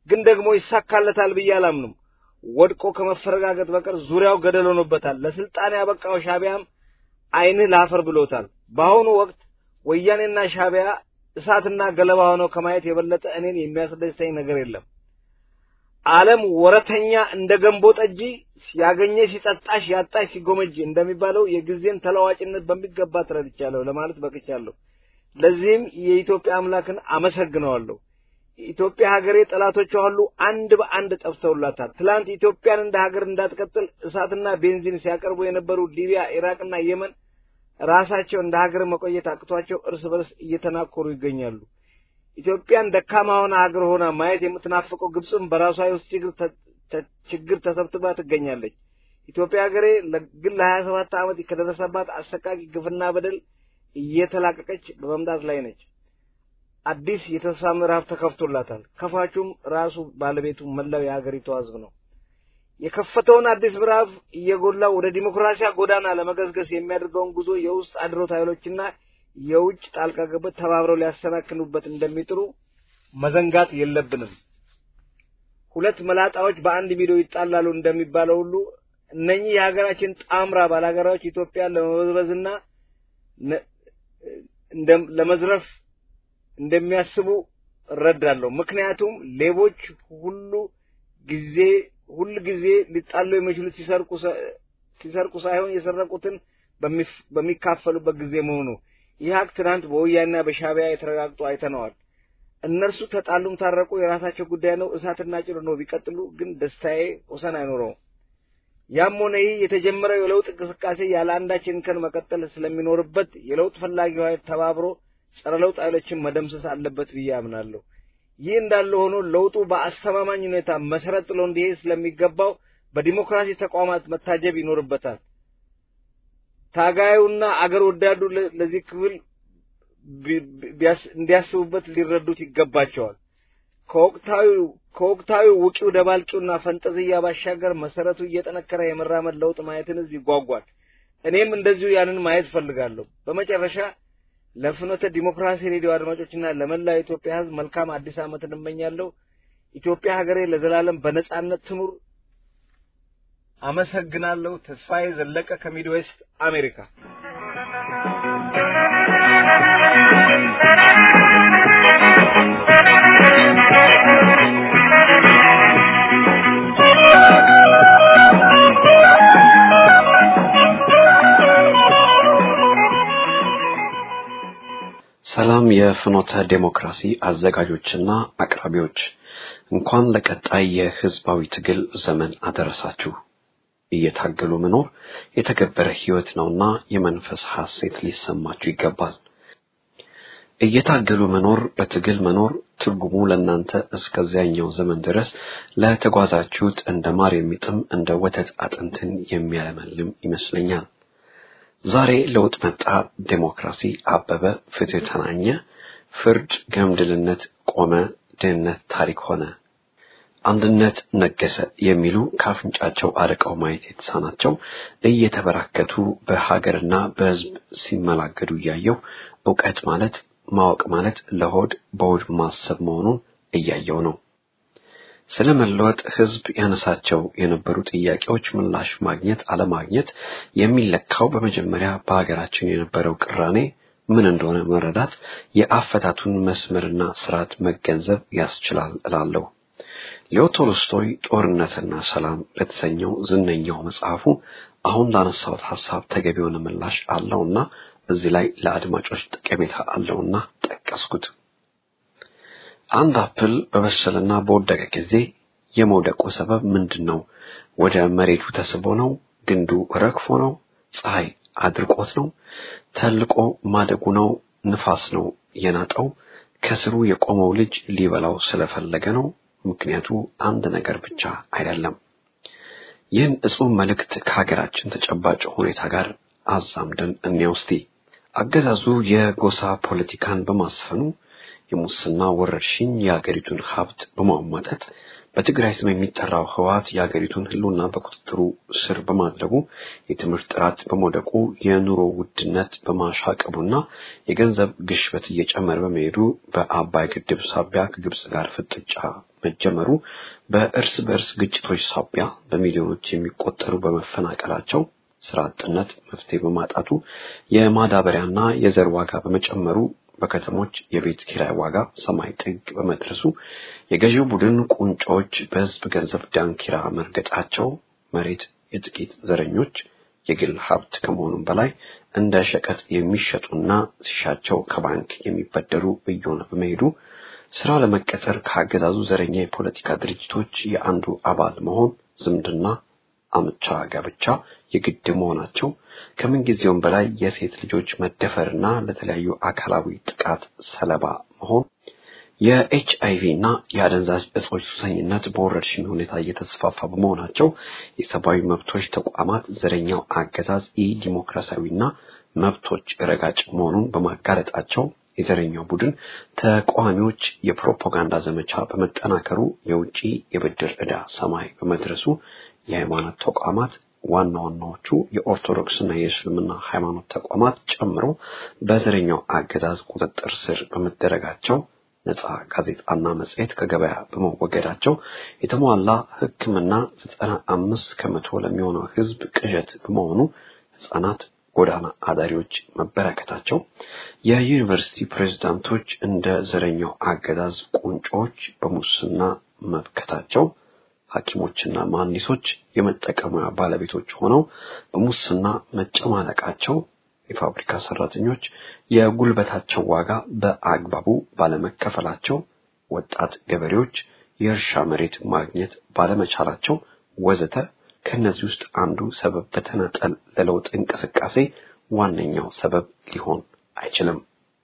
ግን ደግሞ ይሳካለታል ብዬ አላምንም። ወድቆ ከመፈረጋገጥ በቀር ዙሪያው ገደል ሆኖበታል። ለስልጣን ያበቃው ሻቢያም ዓይንህ ላፈር ብሎታል። በአሁኑ ወቅት ወያኔና ሻቢያ እሳትና ገለባ ሆነው ከማየት የበለጠ እኔን የሚያስደስተኝ ነገር የለም። ዓለም ወረተኛ እንደ ገንቦ ጠጂ ያገኘ ሲጠጣሽ ያጣሽ ሲጎመጅ እንደሚባለው የጊዜን ተለዋጭነት በሚገባ ተረድቻለሁ ለማለት በቅቻለሁ። ለዚህም የኢትዮጵያ አምላክን አመሰግነዋለሁ። ኢትዮጵያ ሀገሬ ጠላቶቿ ሁሉ አንድ በአንድ ጠፍተውላታል። ትላንት ኢትዮጵያን እንደ ሀገር እንዳትቀጥል እሳትና ቤንዚን ሲያቀርቡ የነበሩ ሊቢያ፣ ኢራቅና የመን ራሳቸው እንደ ሀገር መቆየት አቅቷቸው እርስ በርስ እየተናኮሩ ይገኛሉ። ኢትዮጵያን ደካማ ሆና ሀገር ሆና ማየት የምትናፍቀው ግብፅም በራሷ የውስጥ ችግር ችግር ተሰብስባ ትገኛለች። ኢትዮጵያ ሀገሬ ግን ለሀያ ሰባት ዓመት ከደረሰባት አሰቃቂ ግፍና በደል እየተላቀቀች በመምጣት ላይ ነች። አዲስ የተስፋ ምዕራፍ ተከፍቶላታል። ከፋቹም ራሱ ባለቤቱ መላው የሀገሪቱ ሕዝብ ነው። የከፈተውን አዲስ ምዕራፍ እየጎላ ወደ ዲሞክራሲያ ጎዳና ለመገስገስ የሚያደርገውን ጉዞ የውስጥ አድሮት ኃይሎችና የውጭ ጣልቃ ገብነት ተባብረው ሊያሰናክሉበት እንደሚጥሩ መዘንጋት የለብንም። ሁለት መላጣዎች በአንድ ሚዶ ይጣላሉ እንደሚባለው ሁሉ እነኚህ የሀገራችን ጣምራ ባላገራዎች ኢትዮጵያን ለመበዝበዝና ለመዝረፍ እንደሚያስቡ እረዳለሁ። ምክንያቱም ሌቦች ሁሉ ጊዜ ሁል ጊዜ ሊጣሉ የሚችሉት ሲሰርቁ ሲሰርቁ ሳይሆን የሰረቁትን በሚካፈሉበት ጊዜ መሆኑ ይህ ሀቅ ትናንት በወያኔና በሻቢያ የተረጋግጦ አይተነዋል። እነርሱ ተጣሉም ታረቁ የራሳቸው ጉዳይ ነው። እሳትና ጭድ ነው ቢቀጥሉ ግን ደስታዬ ወሰን አይኖረውም። ያም ሆነ ይህ የተጀመረው የለውጥ እንቅስቃሴ ያለ አንዳች እንከን መቀጠል ስለሚኖርበት የለውጥ ፈላጊው ኃይል ተባብሮ ጸረ ለውጥ ኃይሎችን መደምሰስ አለበት ብዬ አምናለሁ። ይህ እንዳለ ሆኖ ለውጡ በአስተማማኝ ሁኔታ መሰረት ጥሎ እንዲሄድ ስለሚገባው በዲሞክራሲ ተቋማት መታጀብ ይኖርበታል። ታጋዩና አገር ወዳዱ ለዚህ ክፍል እንዲያስቡበት ሊረዱት ይገባቸዋል። ከወቅታዊ ከወቅታዊ ውቂው ደባልቂውና ፈንጠዝያ ባሻገር መሰረቱ እየጠነከረ የመራመድ ለውጥ ማየትን ህዝብ ይጓጓል። እኔም እንደዚሁ ያንን ማየት ፈልጋለሁ። በመጨረሻ ለፍኖተ ዲሞክራሲ ሬዲዮ አድማጮችና ለመላው የኢትዮጵያ ህዝብ መልካም አዲስ ዓመት እንመኛለሁ። ኢትዮጵያ ሀገሬ ለዘላለም በነጻነት ትኑር። አመሰግናለሁ። ተስፋዬ ዘለቀ ከሚድዌስት አሜሪካ። ሰላም የፍኖተ ዴሞክራሲ አዘጋጆችና አቅራቢዎች እንኳን ለቀጣይ የህዝባዊ ትግል ዘመን አደረሳችሁ። እየታገሉ መኖር የተገበረ ህይወት ነውና የመንፈስ ሐሴት ሊሰማችሁ ይገባል። እየታገሉ መኖር በትግል መኖር ትርጉሙ ለእናንተ እስከዚያኛው ዘመን ድረስ ለተጓዛችሁት እንደ ማር የሚጥም እንደ ወተት አጥንትን የሚያለመልም ይመስለኛል። ዛሬ ለውጥ መጣ፣ ዴሞክራሲ አበበ፣ ፍትህ ተናኘ፣ ፍርድ ገምድልነት ቆመ፣ ድህነት ታሪክ ሆነ፣ አንድነት ነገሰ የሚሉ ከአፍንጫቸው አርቀው ማየት የተሳናቸው እየተበራከቱ በሀገርና በህዝብ ሲመላገዱ እያየው እውቀት ማለት ማወቅ ማለት ለሆድ በሆድ ማሰብ መሆኑን እያየው ነው። ስለ መለወጥ ህዝብ ያነሳቸው የነበሩ ጥያቄዎች ምላሽ ማግኘት አለማግኘት የሚለካው በመጀመሪያ በሀገራችን የነበረው ቅራኔ ምን እንደሆነ መረዳት የአፈታቱን መስመርና ስርዓት መገንዘብ ያስችላል እላለሁ። ሌዮ ቶልስቶይ ጦርነትና ሰላም ለተሰኘው ዝነኛው መጽሐፉ አሁን ላነሳሁት ሐሳብ ተገቢ የሆነ ምላሽ አለውና እዚህ ላይ ለአድማጮች ጠቀሜታ አለውና ጠቀስኩት። አንድ አፕል በበሰለና በወደቀ ጊዜ የመውደቁ ሰበብ ምንድን ነው? ወደ መሬቱ ተስቦ ነው? ግንዱ ረግፎ ነው? ፀሐይ አድርቆት ነው? ተልቆ ማደጉ ነው? ንፋስ ነው የናጠው? ከስሩ የቆመው ልጅ ሊበላው ስለፈለገ ነው? ምክንያቱ አንድ ነገር ብቻ አይደለም። ይህን እጹብ መልእክት ከሀገራችን ተጨባጭ ሁኔታ ጋር አዛምደን እንየው እስቲ። አገዛዙ የጎሳ ፖለቲካን በማስፈኑ የሙስና ወረርሽኝ የአገሪቱን ሀብት በማሟጠጥ በትግራይ ስም የሚጠራው ህወሓት የአገሪቱን ህልውና በቁጥጥሩ ስር በማድረጉ የትምህርት ጥራት በመውደቁ የኑሮ ውድነት በማሻቀቡና የገንዘብ ግሽበት እየጨመረ በመሄዱ በአባይ ግድብ ሳቢያ ከግብጽ ጋር ፍጥጫ መጀመሩ በእርስ በእርስ ግጭቶች ሳቢያ በሚሊዮኖች የሚቆጠሩ በመፈናቀላቸው ስራ አጥነት መፍትሄ በማጣቱ የማዳበሪያና የዘር ዋጋ በመጨመሩ በከተሞች የቤት ኪራይ ዋጋ ሰማይ ጥግ በመድረሱ የገዢው ቡድን ቁንጮች በህዝብ ገንዘብ ዳንኪራ መርገጣቸው መሬት የጥቂት ዘረኞች የግል ሀብት ከመሆኑም በላይ እንደ ሸቀጥ የሚሸጡና ሲሻቸው ከባንክ የሚበደሩ እየሆነ በመሄዱ ስራ ለመቀጠር ካገዛዙ ዘረኛ የፖለቲካ ድርጅቶች የአንዱ አባል መሆን ዝምድና አምቻ ጋብቻ የግድ መሆናቸው ከምንጊዜውም በላይ የሴት ልጆች መደፈርና ለተለያዩ አካላዊ ጥቃት ሰለባ መሆን የኤች አይቪ እና የአደንዛዥ እጾች ሱሰኝነት በወረርሽኝ ሁኔታ እየተስፋፋ በመሆናቸው የሰብአዊ መብቶች ተቋማት ዘረኛው አገዛዝ ኢ ዲሞክራሲያዊና መብቶች ረጋጭ መሆኑን በማጋለጣቸው የዘረኛው ቡድን ተቃዋሚዎች የፕሮፓጋንዳ ዘመቻ በመጠናከሩ የውጪ የብድር ዕዳ ሰማይ በመድረሱ የሃይማኖት ተቋማት ዋና ዋናዎቹ የኦርቶዶክስና የእስልምና ሃይማኖት ተቋማት ጨምሮ በዘረኛው አገዛዝ ቁጥጥር ስር በመደረጋቸው ነፃ ጋዜጣና መጽሔት ከገበያ በመወገዳቸው የተሟላ ሕክምና ዘጠና አምስት ከመቶ ለሚሆነው ሕዝብ ቅዠት በመሆኑ ሕፃናት ጎዳና አዳሪዎች መበረከታቸው የዩኒቨርሲቲ ፕሬዝዳንቶች እንደ ዘረኛው አገዛዝ ቁንጮች በሙስና መብከታቸው ሐኪሞችና መሐንዲሶች የመጠቀሚያ ባለቤቶች ሆነው በሙስና መጨማለቃቸው የፋብሪካ ሰራተኞች የጉልበታቸው ዋጋ በአግባቡ ባለመከፈላቸው ወጣት ገበሬዎች የእርሻ መሬት ማግኘት ባለመቻላቸው ወዘተ ከእነዚህ ውስጥ አንዱ ሰበብ በተናጠል ለለውጥ እንቅስቃሴ ዋነኛው ሰበብ ሊሆን አይችልም።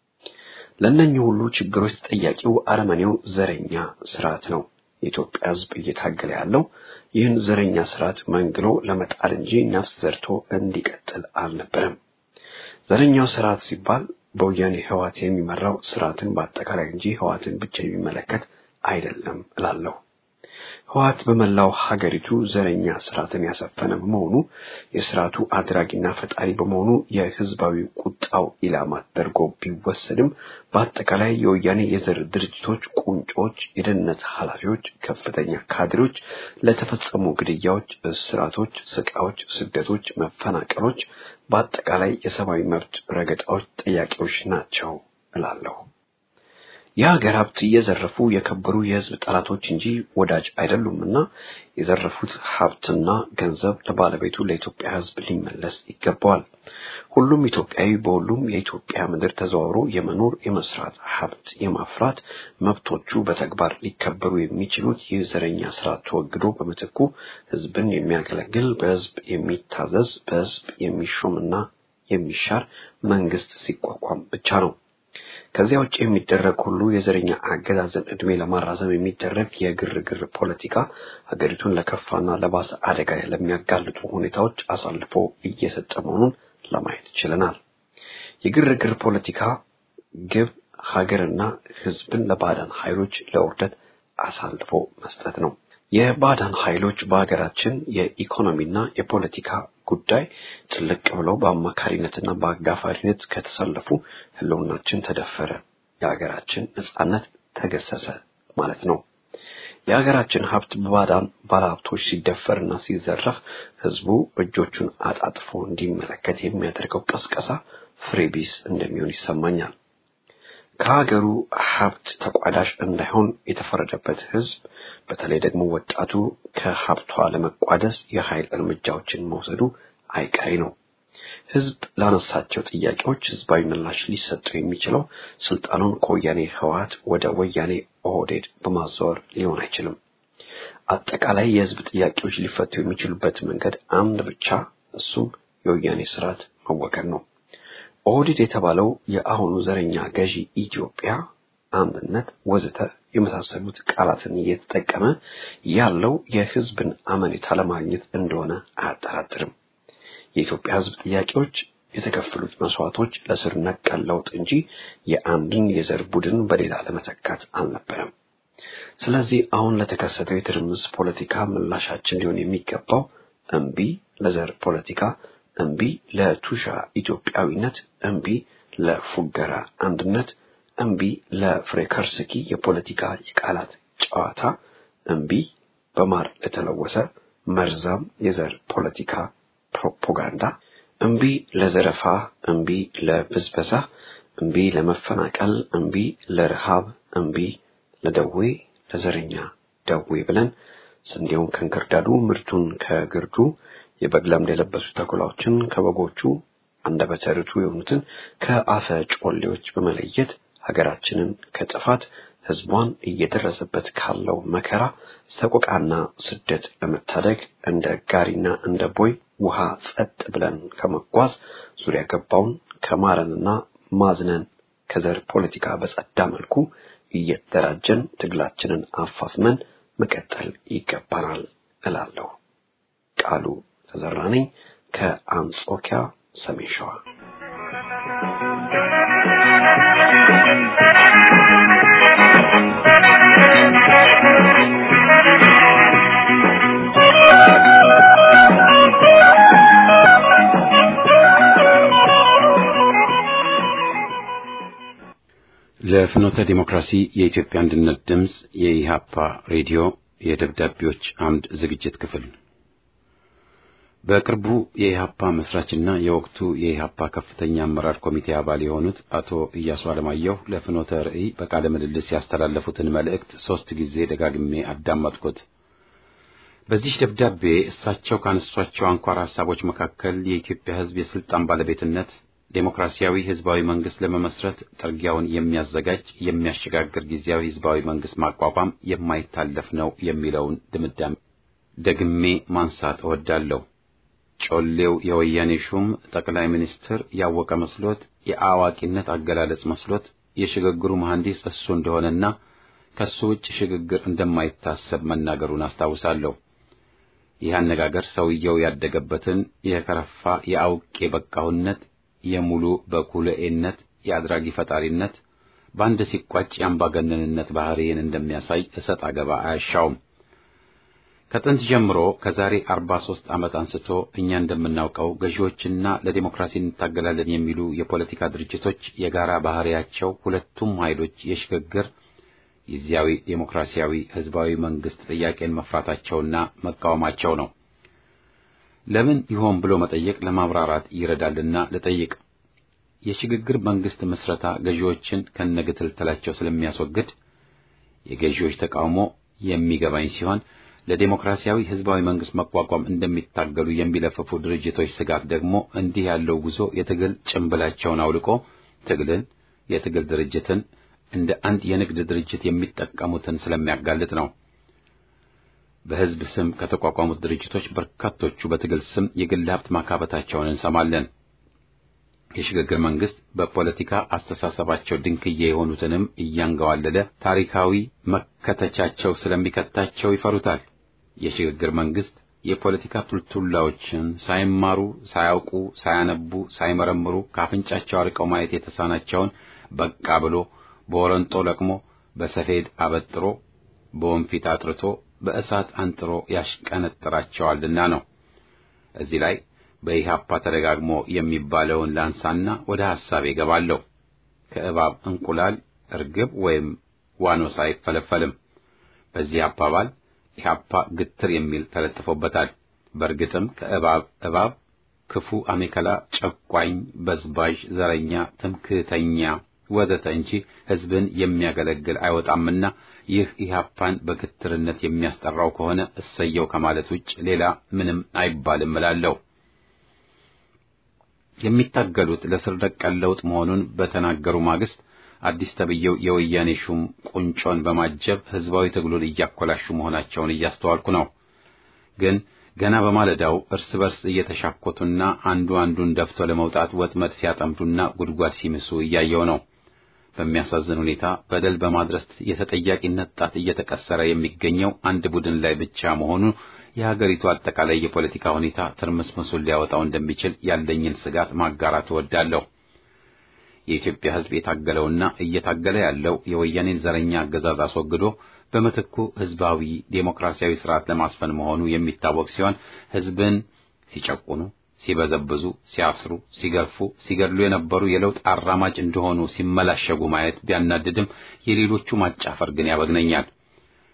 ለእነኚህ ሁሉ ችግሮች ተጠያቂው አረመኔው ዘረኛ ስርዓት ነው። የኢትዮጵያ ሕዝብ እየታገለ ያለው ይህን ዘረኛ ስርዓት መንግሎ ለመጣል እንጂ ነፍስ ዘርቶ እንዲቀጥል አልነበረም። ዘረኛው ስርዓት ሲባል በወያኔ ህዋት የሚመራው ስርዓትን በአጠቃላይ እንጂ ህዋትን ብቻ የሚመለከት አይደለም እላለሁ። ህዋት በመላው ሀገሪቱ ዘረኛ ስርዓትን ያሰፈነ በመሆኑ የስርዓቱ አድራጊና ፈጣሪ በመሆኑ የህዝባዊ ቁጣው ኢላማ ተደርጎ ቢወሰድም በአጠቃላይ የወያኔ የዘር ድርጅቶች ቁንጮች፣ የደህንነት ኃላፊዎች፣ ከፍተኛ ካድሬዎች ለተፈጸሙ ግድያዎች፣ እስራቶች፣ ስቃዮች፣ ስደቶች፣ መፈናቀሎች በአጠቃላይ የሰብአዊ መብት ረገጣዎች ጠያቂዎች ናቸው እላለሁ። የሀገር ሀብት እየዘረፉ የከበሩ የህዝብ ጠላቶች እንጂ ወዳጅ አይደሉምና የዘረፉት ሀብትና ገንዘብ ለባለቤቱ ለኢትዮጵያ ህዝብ ሊመለስ ይገባዋል። ሁሉም ኢትዮጵያዊ በሁሉም የኢትዮጵያ ምድር ተዘዋውሮ የመኖር የመስራት ሀብት የማፍራት መብቶቹ በተግባር ሊከበሩ የሚችሉት ይህ ዘረኛ ስርዓት ተወግዶ በምትኩ ህዝብን የሚያገለግል በህዝብ የሚታዘዝ በህዝብ የሚሾምና የሚሻር መንግስት ሲቋቋም ብቻ ነው። ከዚያ ውጭ የሚደረግ ሁሉ የዘረኛ አገዛዝን እድሜ ለማራዘም የሚደረግ የግርግር ፖለቲካ ሀገሪቱን ለከፋና ለባሰ አደጋ ለሚያጋልጡ ሁኔታዎች አሳልፎ እየሰጠ መሆኑን ለማየት ችለናል። የግርግር ፖለቲካ ግብ ሀገርና ህዝብን ለባዕዳን ኃይሎች ለውርደት አሳልፎ መስጠት ነው። የባዕዳን ኃይሎች በሀገራችን የኢኮኖሚና የፖለቲካ ጉዳይ ጥልቅ ብለው በአማካሪነትና በአጋፋሪነት ከተሰለፉ ህልውናችን ተደፈረ፣ የሀገራችን ነጻነት ተገሰሰ ማለት ነው። የሀገራችን ሀብት በባዕዳን ባለሀብቶች ሲደፈርና ሲዘረፍ ህዝቡ እጆቹን አጣጥፎ እንዲመለከት የሚያደርገው ቀስቀሳ ፍሬ ቢስ እንደሚሆን ይሰማኛል። ከሀገሩ ሀብት ተቋዳሽ እንዳይሆን የተፈረደበት ህዝብ በተለይ ደግሞ ወጣቱ ከሀብቷ ለመቋደስ የኃይል እርምጃዎችን መውሰዱ አይቀሬ ነው። ህዝብ ላነሳቸው ጥያቄዎች ህዝባዊ ምላሽ ሊሰጠው የሚችለው ስልጣኑን ከወያኔ ህወሓት ወደ ወያኔ ኦህዴድ በማዛወር ሊሆን አይችልም። አጠቃላይ የህዝብ ጥያቄዎች ሊፈቱ የሚችሉበት መንገድ አንድ ብቻ፣ እሱም የወያኔ ስርዓት መወገድ ነው። ኦህዴድ የተባለው የአሁኑ ዘረኛ ገዢ ኢትዮጵያ አንድነት ወዘተ የመሳሰሉት ቃላትን እየተጠቀመ ያለው የህዝብን አመኔታ ለማግኘት እንደሆነ አያጠራጥርም። የኢትዮጵያ ህዝብ ጥያቄዎች የተከፈሉት መስዋዕቶች ለስር ነቀል ለውጥ እንጂ የአንድን የዘር ቡድን በሌላ ለመተካት አልነበረም። ስለዚህ አሁን ለተከሰተው የትርምስ ፖለቲካ ምላሻችን ሊሆን የሚገባው እምቢ ለዘር ፖለቲካ፣ እምቢ ለቱሻ ኢትዮጵያዊነት፣ እምቢ ለፉገራ አንድነት፣ እምቢ ለፍሬከርስኪ የፖለቲካ የቃላት ጨዋታ፣ እምቢ በማር ለተለወሰ መርዛም የዘር ፖለቲካ ፕሮፓጋንዳ፣ እምቢ ለዘረፋ፣ እምቢ ለብዝበዛ፣ እምቢ ለመፈናቀል፣ እምቢ ለረሃብ፣ እምቢ ለደዌ፣ ለዘረኛ ደዌ ብለን ስንዴውን ከእንክርዳዱ ምርቱን ከግርዱ የበግ ለምድ የለበሱ ተኩላዎችን ከበጎቹ አንደበተ ርቱዕ የሆኑትን ከአፈ ጮሌዎች በመለየት ሀገራችንን ከጥፋት ሕዝቧን እየደረሰበት ካለው መከራ ሰቆቃና ስደት ለመታደግ እንደ ጋሪና እንደ ቦይ ውሃ ጸጥ ብለን ከመጓዝ ዙሪያ ገባውን ከማረንና ማዝነን ከዘር ፖለቲካ በጸዳ መልኩ እየተደራጀን ትግላችንን አፋፍመን መቀጠል ይገባናል እላለሁ። ቃሉ ተዘራ ነኝ ከአንጾኪያ ሰሜን ሸዋ። ለፍኖተ ዲሞክራሲ የኢትዮጵያ አንድነት ድምፅ የኢሃፓ ሬዲዮ የደብዳቤዎች አምድ ዝግጅት ክፍል በቅርቡ የኢሃፓ መስራችና የወቅቱ የኢሃፓ ከፍተኛ አመራር ኮሚቴ አባል የሆኑት አቶ ኢያሱ አለማየሁ ለፍኖተ ርዕይ በቃለ ምልልስ ያስተላለፉትን መልእክት ሶስት ጊዜ ደጋግሜ አዳመጥኩት። በዚህ ደብዳቤ እሳቸው ካነሷቸው አንኳር ሀሳቦች መካከል የኢትዮጵያ ሕዝብ የስልጣን ባለቤትነት ዴሞክራሲያዊ ህዝባዊ መንግስት ለመመስረት ጥርጊያውን የሚያዘጋጅ የሚያሸጋግር ጊዜያዊ ህዝባዊ መንግስት ማቋቋም የማይታለፍ ነው የሚለውን ድምዳሜ ደግሜ ማንሳት እወዳለሁ። ጮሌው የወያኔ ሹም ጠቅላይ ሚኒስትር ያወቀ መስሎት የአዋቂነት አገላለጽ መስሎት የሽግግሩ መሐንዲስ እሱ እንደሆነና ከሱ ውጭ ሽግግር እንደማይታሰብ መናገሩን አስታውሳለሁ። ይህ አነጋገር ሰውየው ያደገበትን የከረፋ የአውቄ በቃሁነት የሙሉ በኩለኤነት የአድራጊ ፈጣሪነት በአንድ ሲቋጭ የአምባገነንነት ባህሪን እንደሚያሳይ እሰጥ አገባ አያሻውም። ከጥንት ጀምሮ ከዛሬ አርባ ሦስት ዓመት አንስቶ እኛ እንደምናውቀው ገዢዎችና ለዲሞክራሲ እንታገላለን የሚሉ የፖለቲካ ድርጅቶች የጋራ ባህሪያቸው ሁለቱም ኃይሎች የሽግግር ጊዜያዊ ዴሞክራሲያዊ ህዝባዊ መንግስት ጥያቄን መፍራታቸውና መቃወማቸው ነው። ለምን ይሆን ብሎ መጠየቅ ለማብራራት ይረዳልና ልጠይቅ። የሽግግር መንግስት ምስረታ ገዢዎችን ከነግትልተላቸው ስለሚያስወግድ የገዢዎች ተቃውሞ የሚገባኝ ሲሆን ለዴሞክራሲያዊ ህዝባዊ መንግስት መቋቋም እንደሚታገሉ የሚለፍፉ ድርጅቶች ስጋት ደግሞ እንዲህ ያለው ጉዞ የትግል ጭንብላቸውን አውልቆ ትግልን፣ የትግል ድርጅትን እንደ አንድ የንግድ ድርጅት የሚጠቀሙትን ስለሚያጋልጥ ነው። በህዝብ ስም ከተቋቋሙት ድርጅቶች በርካቶቹ በትግል ስም የግል ሀብት ማካበታቸውን እንሰማለን። የሽግግር መንግስት በፖለቲካ አስተሳሰባቸው ድንክዬ የሆኑትንም እያንገዋለለ ታሪካዊ መከተቻቸው ስለሚከታቸው ይፈሩታል። የሽግግር መንግስት የፖለቲካ ቱልቱላዎችን ሳይማሩ፣ ሳያውቁ፣ ሳያነቡ፣ ሳይመረምሩ ከአፍንጫቸው አርቀው ማየት የተሳናቸውን በቃ ብሎ በወረንጦ ለቅሞ በሰፌድ አበጥሮ በወንፊት አጥርቶ በእሳት አንጥሮ ያሽቀነጥራቸዋልና ነው። እዚህ ላይ በኢህአፓ ተደጋግሞ የሚባለውን ላንሳና ወደ ሐሳቤ እገባለሁ። ከእባብ እንቁላል እርግብ ወይም ዋኖስ አይፈለፈልም። በዚህ አባባል ኢህአፓ ግትር የሚል ተለጥፎበታል። በእርግጥም ከእባብ እባብ፣ ክፉ አሜከላ፣ ጨቋኝ፣ በዝባዥ፣ ዘረኛ፣ ትምክህተኛ ወዘተ እንጂ ህዝብን የሚያገለግል አይወጣምና ይህ ኢህአፓን በግትርነት የሚያስጠራው ከሆነ እሰየው ከማለት ውጭ ሌላ ምንም አይባልም እላለሁ። የሚታገሉት ለስር ነቀል ለውጥ መሆኑን በተናገሩ ማግስት አዲስ ተብዬው የወያኔ ሹም ቁንጮን በማጀብ ህዝባዊ ትግሉን እያኮላሹ መሆናቸውን እያስተዋልኩ ነው። ግን ገና በማለዳው እርስ በርስ እየተሻኮቱና አንዱ አንዱን ደፍቶ ለመውጣት ወጥመድ ሲያጠምዱና ጉድጓድ ሲምሱ እያየው ነው። በሚያሳዝን ሁኔታ በደል በማድረስ የተጠያቂነት ጣት እየተቀሰረ የሚገኘው አንድ ቡድን ላይ ብቻ መሆኑ የሀገሪቱ አጠቃላይ የፖለቲካ ሁኔታ ትርምስምሱን ሊያወጣው እንደሚችል ያለኝን ስጋት ማጋራት እወዳለሁ። የኢትዮጵያ ሕዝብ የታገለውና እየታገለ ያለው የወያኔን ዘረኛ አገዛዝ አስወግዶ በምትኩ ህዝባዊ ዴሞክራሲያዊ ስርዓት ለማስፈን መሆኑ የሚታወቅ ሲሆን ህዝብን ሲጨቁኑ፣ ሲበዘብዙ፣ ሲያስሩ፣ ሲገርፉ፣ ሲገድሉ የነበሩ የለውጥ አራማጅ እንደሆኑ ሲመላሸጉ ማየት ቢያናድድም የሌሎቹ ማጫፈር ግን ያበግነኛል።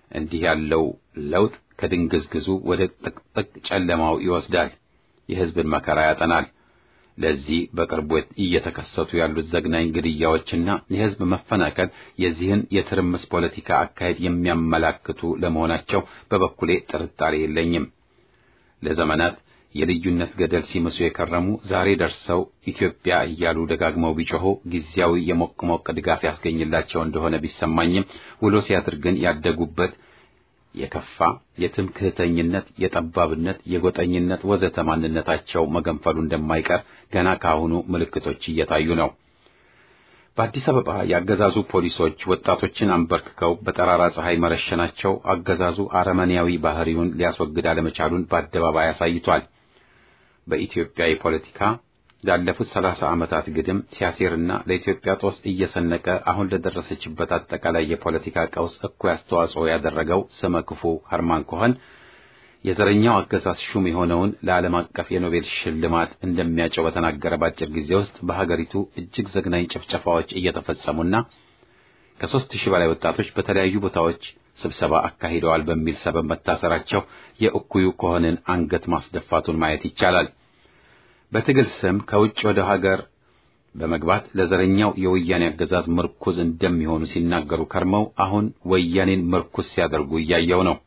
እንዲህ ያለው ለውጥ ከድንግዝግዙ ወደ ጥቅጥቅ ጨለማው ይወስዳል፣ የሕዝብን መከራ ያጠናል። ለዚህ በቅርቡ እየተከሰቱ ያሉት ዘግናኝ ግድያዎችና የሕዝብ መፈናቀል የዚህን የትርምስ ፖለቲካ አካሄድ የሚያመላክቱ ለመሆናቸው በበኩሌ ጥርጣሬ የለኝም። ለዘመናት የልዩነት ገደል ሲምሱ የከረሙ ዛሬ ደርሰው ኢትዮጵያ እያሉ ደጋግመው ቢጮኹ ጊዜያዊ የሞቅ ሞቅ ድጋፍ ያስገኝላቸው እንደሆነ ቢሰማኝም ውሎ ሲያድር ግን ያደጉበት የከፋ የትምክህተኝነት፣ የጠባብነት፣ የጎጠኝነት ወዘተ ማንነታቸው መገንፈሉ እንደማይቀር ገና ካሁኑ ምልክቶች እየታዩ ነው። በአዲስ አበባ የአገዛዙ ፖሊሶች ወጣቶችን አንበርክከው በጠራራ ፀሐይ መረሸናቸው አገዛዙ አረመኔያዊ ባህሪውን ሊያስወግድ አለመቻሉን በአደባባይ አሳይቷል። በኢትዮጵያ የፖለቲካ ላለፉት ሰላሳ ዓመታት ግድም ሲያሴርና ለኢትዮጵያ ጦስ እየሰነቀ አሁን ለደረሰችበት አጠቃላይ የፖለቲካ ቀውስ እኩይ አስተዋጽኦ ያደረገው ስመ ክፉ ሀርማን ኮኸን የዘረኛው አገዛዝ ሹም የሆነውን ለዓለም አቀፍ የኖቤል ሽልማት እንደሚያጨው በተናገረ በአጭር ጊዜ ውስጥ በሀገሪቱ እጅግ ዘግናኝ ጭፍጨፋዎች እየተፈጸሙና ከሦስት ሺህ በላይ ወጣቶች በተለያዩ ቦታዎች ስብሰባ አካሂደዋል በሚል ሰበብ መታሰራቸው የእኩዩ ኮኸንን አንገት ማስደፋቱን ማየት ይቻላል። በትግል ስም ከውጭ ወደ ሀገር በመግባት ለዘረኛው የወያኔ አገዛዝ ምርኩዝ እንደሚሆኑ ሲናገሩ ከርመው አሁን ወያኔን ምርኩዝ ሲያደርጉ እያየው ነው።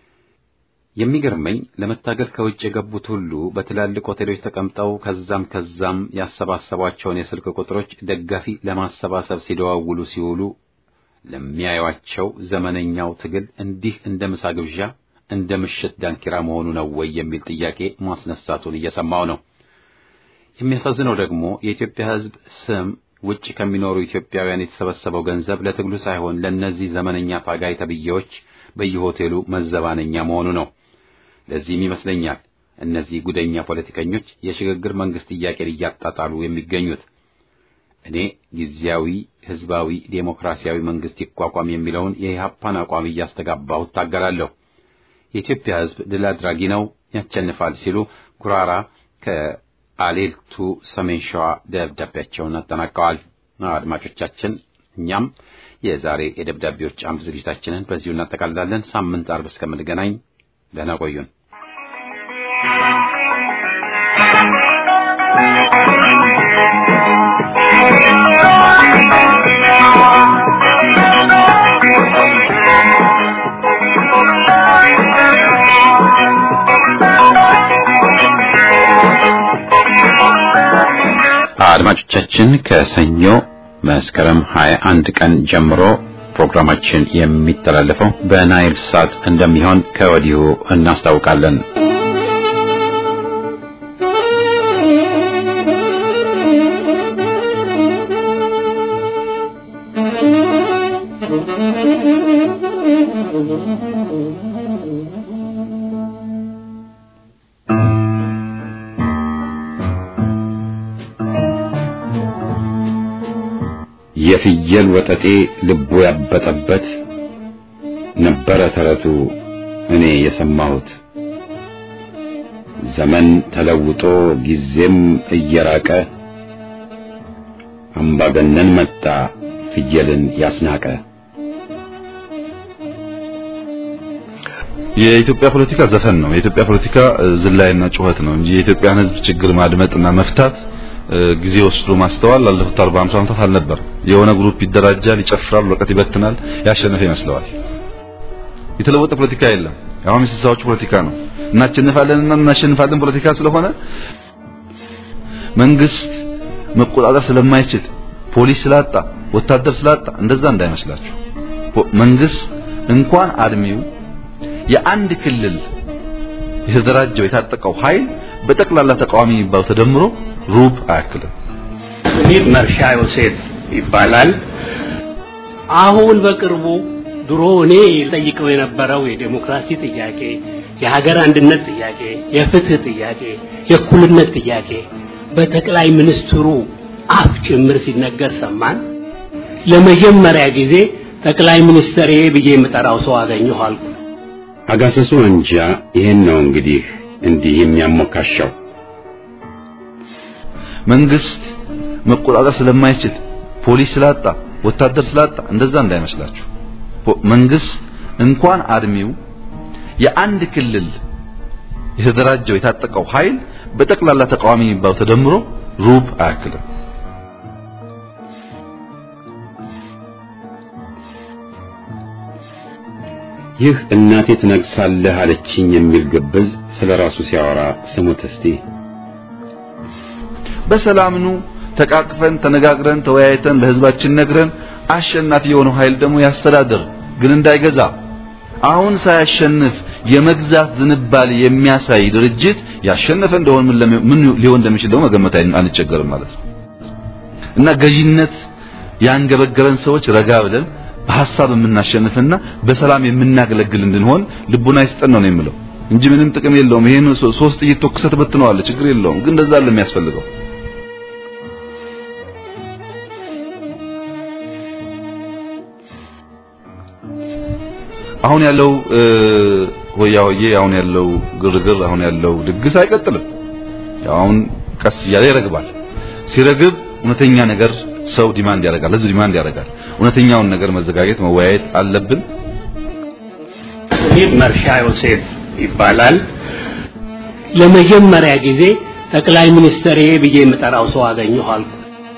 የሚገርመኝ ለመታገል ከውጭ የገቡት ሁሉ በትላልቅ ሆቴሎች ተቀምጠው ከዛም ከዛም ያሰባሰቧቸውን የስልክ ቁጥሮች ደጋፊ ለማሰባሰብ ሲደዋውሉ ሲውሉ ለሚያዩአቸው ዘመነኛው ትግል እንዲህ እንደ ምሳ ግብዣ እንደ ምሽት ዳንኪራ መሆኑ ነው ወይ የሚል ጥያቄ ማስነሳቱን እየሰማው ነው። የሚያሳዝነው ደግሞ የኢትዮጵያ ሕዝብ ስም ውጭ ከሚኖሩ ኢትዮጵያውያን የተሰበሰበው ገንዘብ ለትግሉ ሳይሆን ለእነዚህ ዘመነኛ ታጋይ ተብዬዎች በየሆቴሉ መዘባነኛ መሆኑ ነው። ለዚህም ይመስለኛል እነዚህ ጉደኛ ፖለቲከኞች የሽግግር መንግስት ጥያቄን እያጣጣሉ የሚገኙት። እኔ ጊዜያዊ ህዝባዊ ዴሞክራሲያዊ መንግስት ይቋቋም የሚለውን የኢህአፓን አቋም እያስተጋባሁ እታገላለሁ። የኢትዮጵያ ህዝብ ድል አድራጊ ነው፣ ያቸንፋል ሲሉ ጉራራ ከአሌልቱ ሰሜን ሸዋ ደብዳቤያቸውን አጠናቀዋል። አድማጮቻችን፣ እኛም የዛሬ የደብዳቤዎች አምድ ዝግጅታችንን በዚሁ እናጠቃልላለን። ሳምንት አርብ እስከምንገናኝ ደህና ቆዩን። አድማጮቻችን ከሰኞ መስከረም 21 ቀን ጀምሮ ፕሮግራማችን የሚተላለፈው በናይል ሳት እንደሚሆን ከወዲሁ እናስታውቃለን። የፍየል ወጠጤ ልቡ ያበጠበት ነበረ ተረቱ እኔ የሰማሁት። ዘመን ተለውጦ ጊዜም እየራቀ አምባገነን መጣ ፍየልን ያስናቀ። የኢትዮጵያ ፖለቲካ ዘፈን ነው። የኢትዮጵያ ፖለቲካ ዝላይና ጩኸት ነው እንጂ የኢትዮጵያን ሕዝብ ችግር ማድመጥና መፍታት ጊዜ ወስዶ ማስተዋል ላለፉት 40 50 ዓመታት አልነበር። የሆነ ግሩፕ ይደራጃል፣ ይጨፍራል፣ ወረቀት ይበትናል፣ ያሸነፈ ይመስለዋል። የተለወጠ ፖለቲካ የለም። አሁን የስልሳዎቹ ፖለቲካ ነው። እናሸንፋለንና እናሸንፋለን ፖለቲካ ስለሆነ መንግስት መቆጣጠር ስለማይችል ፖሊስ ስላጣ ወታደር ስላጣ እንደዛ እንዳይመስላችሁ። መንግስት እንኳን አድሜው የአንድ ክልል የተደራጀው የታጠቀው ኃይል በጠቅላላ ተቃዋሚ የሚባለው ተደምሮ ሩብ አያክልም። ስሜ መርሻ ዮሴፍ ይባላል። አሁን በቅርቡ ድሮ እኔ ጠይቀው የነበረው የዴሞክራሲ ጥያቄ፣ የሀገር አንድነት ጥያቄ፣ የፍትህ ጥያቄ፣ የእኩልነት ጥያቄ በጠቅላይ ሚኒስትሩ አፍ ጭምር ሲነገር ሰማን። ለመጀመሪያ ጊዜ ጠቅላይ ሚኒስትር ብዬ የምጠራው ሰው አገኘሁ አልኩ። አጋሰሱ እንጃ ይሄን ነው እንግዲህ እንዲህ የሚያሞካሻው መንግስት መቆጣጠር ስለማይችል ፖሊስ ስላጣ ወታደር ስላጣ እንደዛ እንዳይመስላችሁ። መንግስት እንኳን አርሚው የአንድ ክልል የተደራጀው የታጠቀው ኃይል በጠቅላላ ተቃዋሚ የሚባለው ተደምሮ ሩብ አያክልም። ይህ እናቴ ትነግሳለህ አለችኝ የሚል ግብዝ ስለ ራሱ ሲያወራ ስሙት እስቲ። በሰላም ኑ ተቃቅፈን ተነጋግረን ተወያይተን ለህዝባችን ነግረን አሸናፊ የሆነው ኃይል ደግሞ ያስተዳድር፣ ግን እንዳይገዛ። አሁን ሳያሸንፍ የመግዛት ዝንባሌ የሚያሳይ ድርጅት ያሸነፈ እንደሆነ ምን ለሚ- ምን ሊሆን እንደሚችል ደግሞ መገመት አን- አንቸገርም ማለት ነው። እና ገዢነት ያንገበገበን ሰዎች ረጋ ብለን በሐሳብ የምናሸንፍና በሰላም የምናገለግል እንድንሆን ልቡና ይስጠን ነው የምለው እንጂ ምንም ጥቅም የለውም። ይሄን ሶ- ሶስት ጥይት ተኩሰህ ትበትነዋለህ፣ ችግር የለውም። ግን እንደዛ አይደለም የሚያስፈልገው። አሁን ያለው እ፣ ሆያ ሆዬ አሁን ያለው ግርግር አሁን ያለው ድግስ አይቀጥልም። ያው አሁን ቀስ እያለ ይረግባል። ሲረግብ እውነተኛ ነገር ሰው ዲማንድ ያደርጋል፣ ህዝብ ዲማንድ ያደርጋል። እውነተኛውን ነገር መዘጋጀት መወያየት አለብን። ይህ መርሻ ዮሴፍ ይባላል። ለመጀመሪያ ጊዜ ጠቅላይ ሚኒስትር ብዬ የምጠራው ሰው አገኘሁ አልኩ።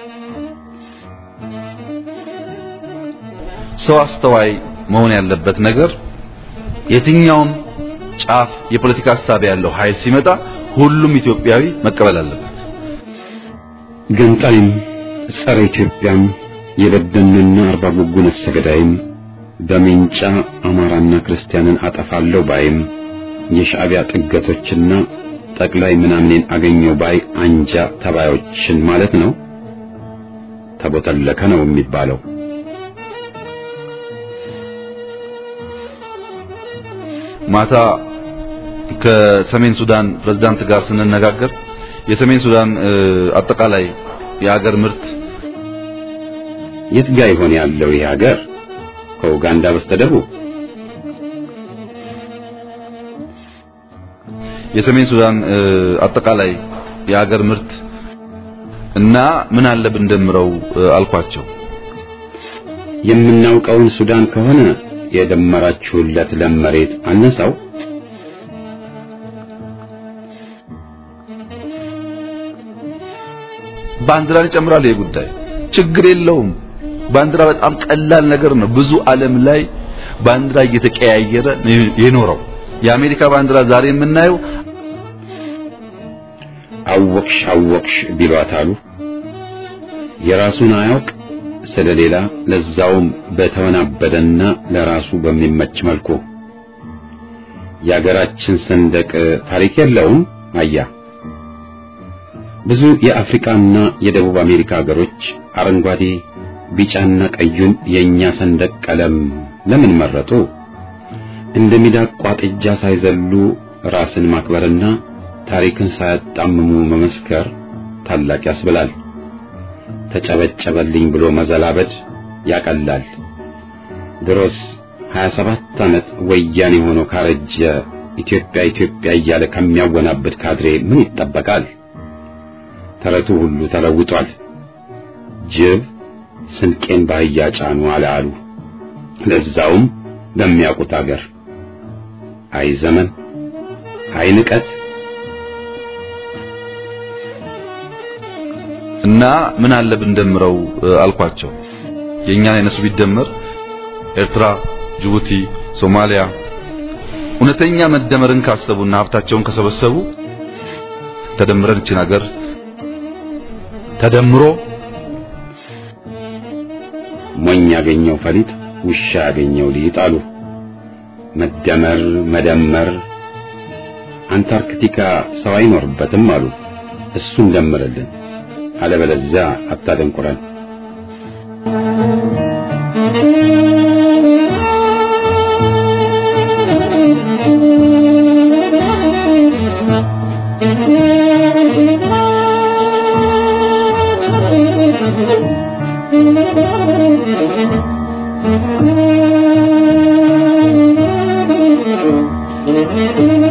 ሰው አስተዋይ መሆን ያለበት ነገር የትኛውም ጫፍ የፖለቲካ ሀሳብ ያለው ኃይል ሲመጣ ሁሉም ኢትዮጵያዊ መቀበል አለበት። ገንጣይም ጸረ ኢትዮጵያም የበደንና አርባ ጉጉ ነፍሰ ገዳይም በሜንጫ አማራና ክርስቲያንን አጠፋለሁ ባይም የሻዕቢያ ጥገቶችና ጠቅላይ ምናምኔን አገኘው ባይ አንጃ ተባዮችን ማለት ነው። ተቦተለከ ነው የሚባለው። ማታ ከሰሜን ሱዳን ፕሬዝዳንት ጋር ስንነጋገር የሰሜን ሱዳን እ፣ አጠቃላይ የሀገር ምርት የት ጋ ይሆን ያለው ይህ ሀገር? ከኡጋንዳ በስተደቡብ የሰሜን ሱዳን እ፣ አጠቃላይ የሀገር ምርት እና ምን አለ ብንደምረው እ፣ አልኳቸው። የምናውቀውን ሱዳን ከሆነ የደመራችሁለት ለም መሬት አነሳው። ባንዲራን ይጨምራል። ይሄ ጉዳይ ችግር የለውም። ባንዲራ በጣም ቀላል ነገር ነው። ብዙ ዓለም ላይ ባንዲራ እየተቀያየረ ነው የኖረው። የአሜሪካ ባንዲራ ዛሬ የምናየው አወቅሽ አወቅሽ ቢሏት አሉ። የራሱን አያውቅ ስለሌላ ለዛውም በተወናበደና ለራሱ በሚመች መልኩ የአገራችን ሰንደቅ ታሪክ የለውም። አያ ብዙ የአፍሪካና የደቡብ አሜሪካ ሀገሮች አረንጓዴ፣ ቢጫና ቀዩን የኛ ሰንደቅ ቀለም ለምን መረጡ? እንደ ሚዳቋ ጥጃ ሳይዘሉ ራስን ማክበርና ታሪክን ሳያጣምሙ መመስከር ታላቅ ያስብላል። ተጨበጨበልኝ ብሎ መዘላበድ ያቀላል። ድሮስ 27 ዓመት ወያኔ ሆኖ ካረጀ ኢትዮጵያ ኢትዮጵያ እያለ ከሚያወናብድ ካድሬ ምን ይጠበቃል? ተረቱ ሁሉ ተለውጧል። ጅብ ስንቄን ባህያ ጫኑ አለ አሉ። ለዛውም በሚያውቁት አገር። አይ ዘመን፣ አይ ንቀት። እና ምን አለ ብንደምረው እ፣ አልኳቸው። የኛን የነሱ ቢደመር ኤርትራ፣ ጅቡቲ፣ ሶማሊያ እውነተኛ መደመርን ካሰቡና ሀብታቸውን ከሰበሰቡ ተደምረን እችን ሀገር ተደምሮ ሞኝ ያገኘው ፈሊጥ ውሻ ያገኘው ሊጥ አሉ። መደመር መደመር አንታርክቲካ ሰው አይኖርበትም አሉ። እሱን ደምርልን፣ አለበለዚያ አታደንቁረን። Thank you.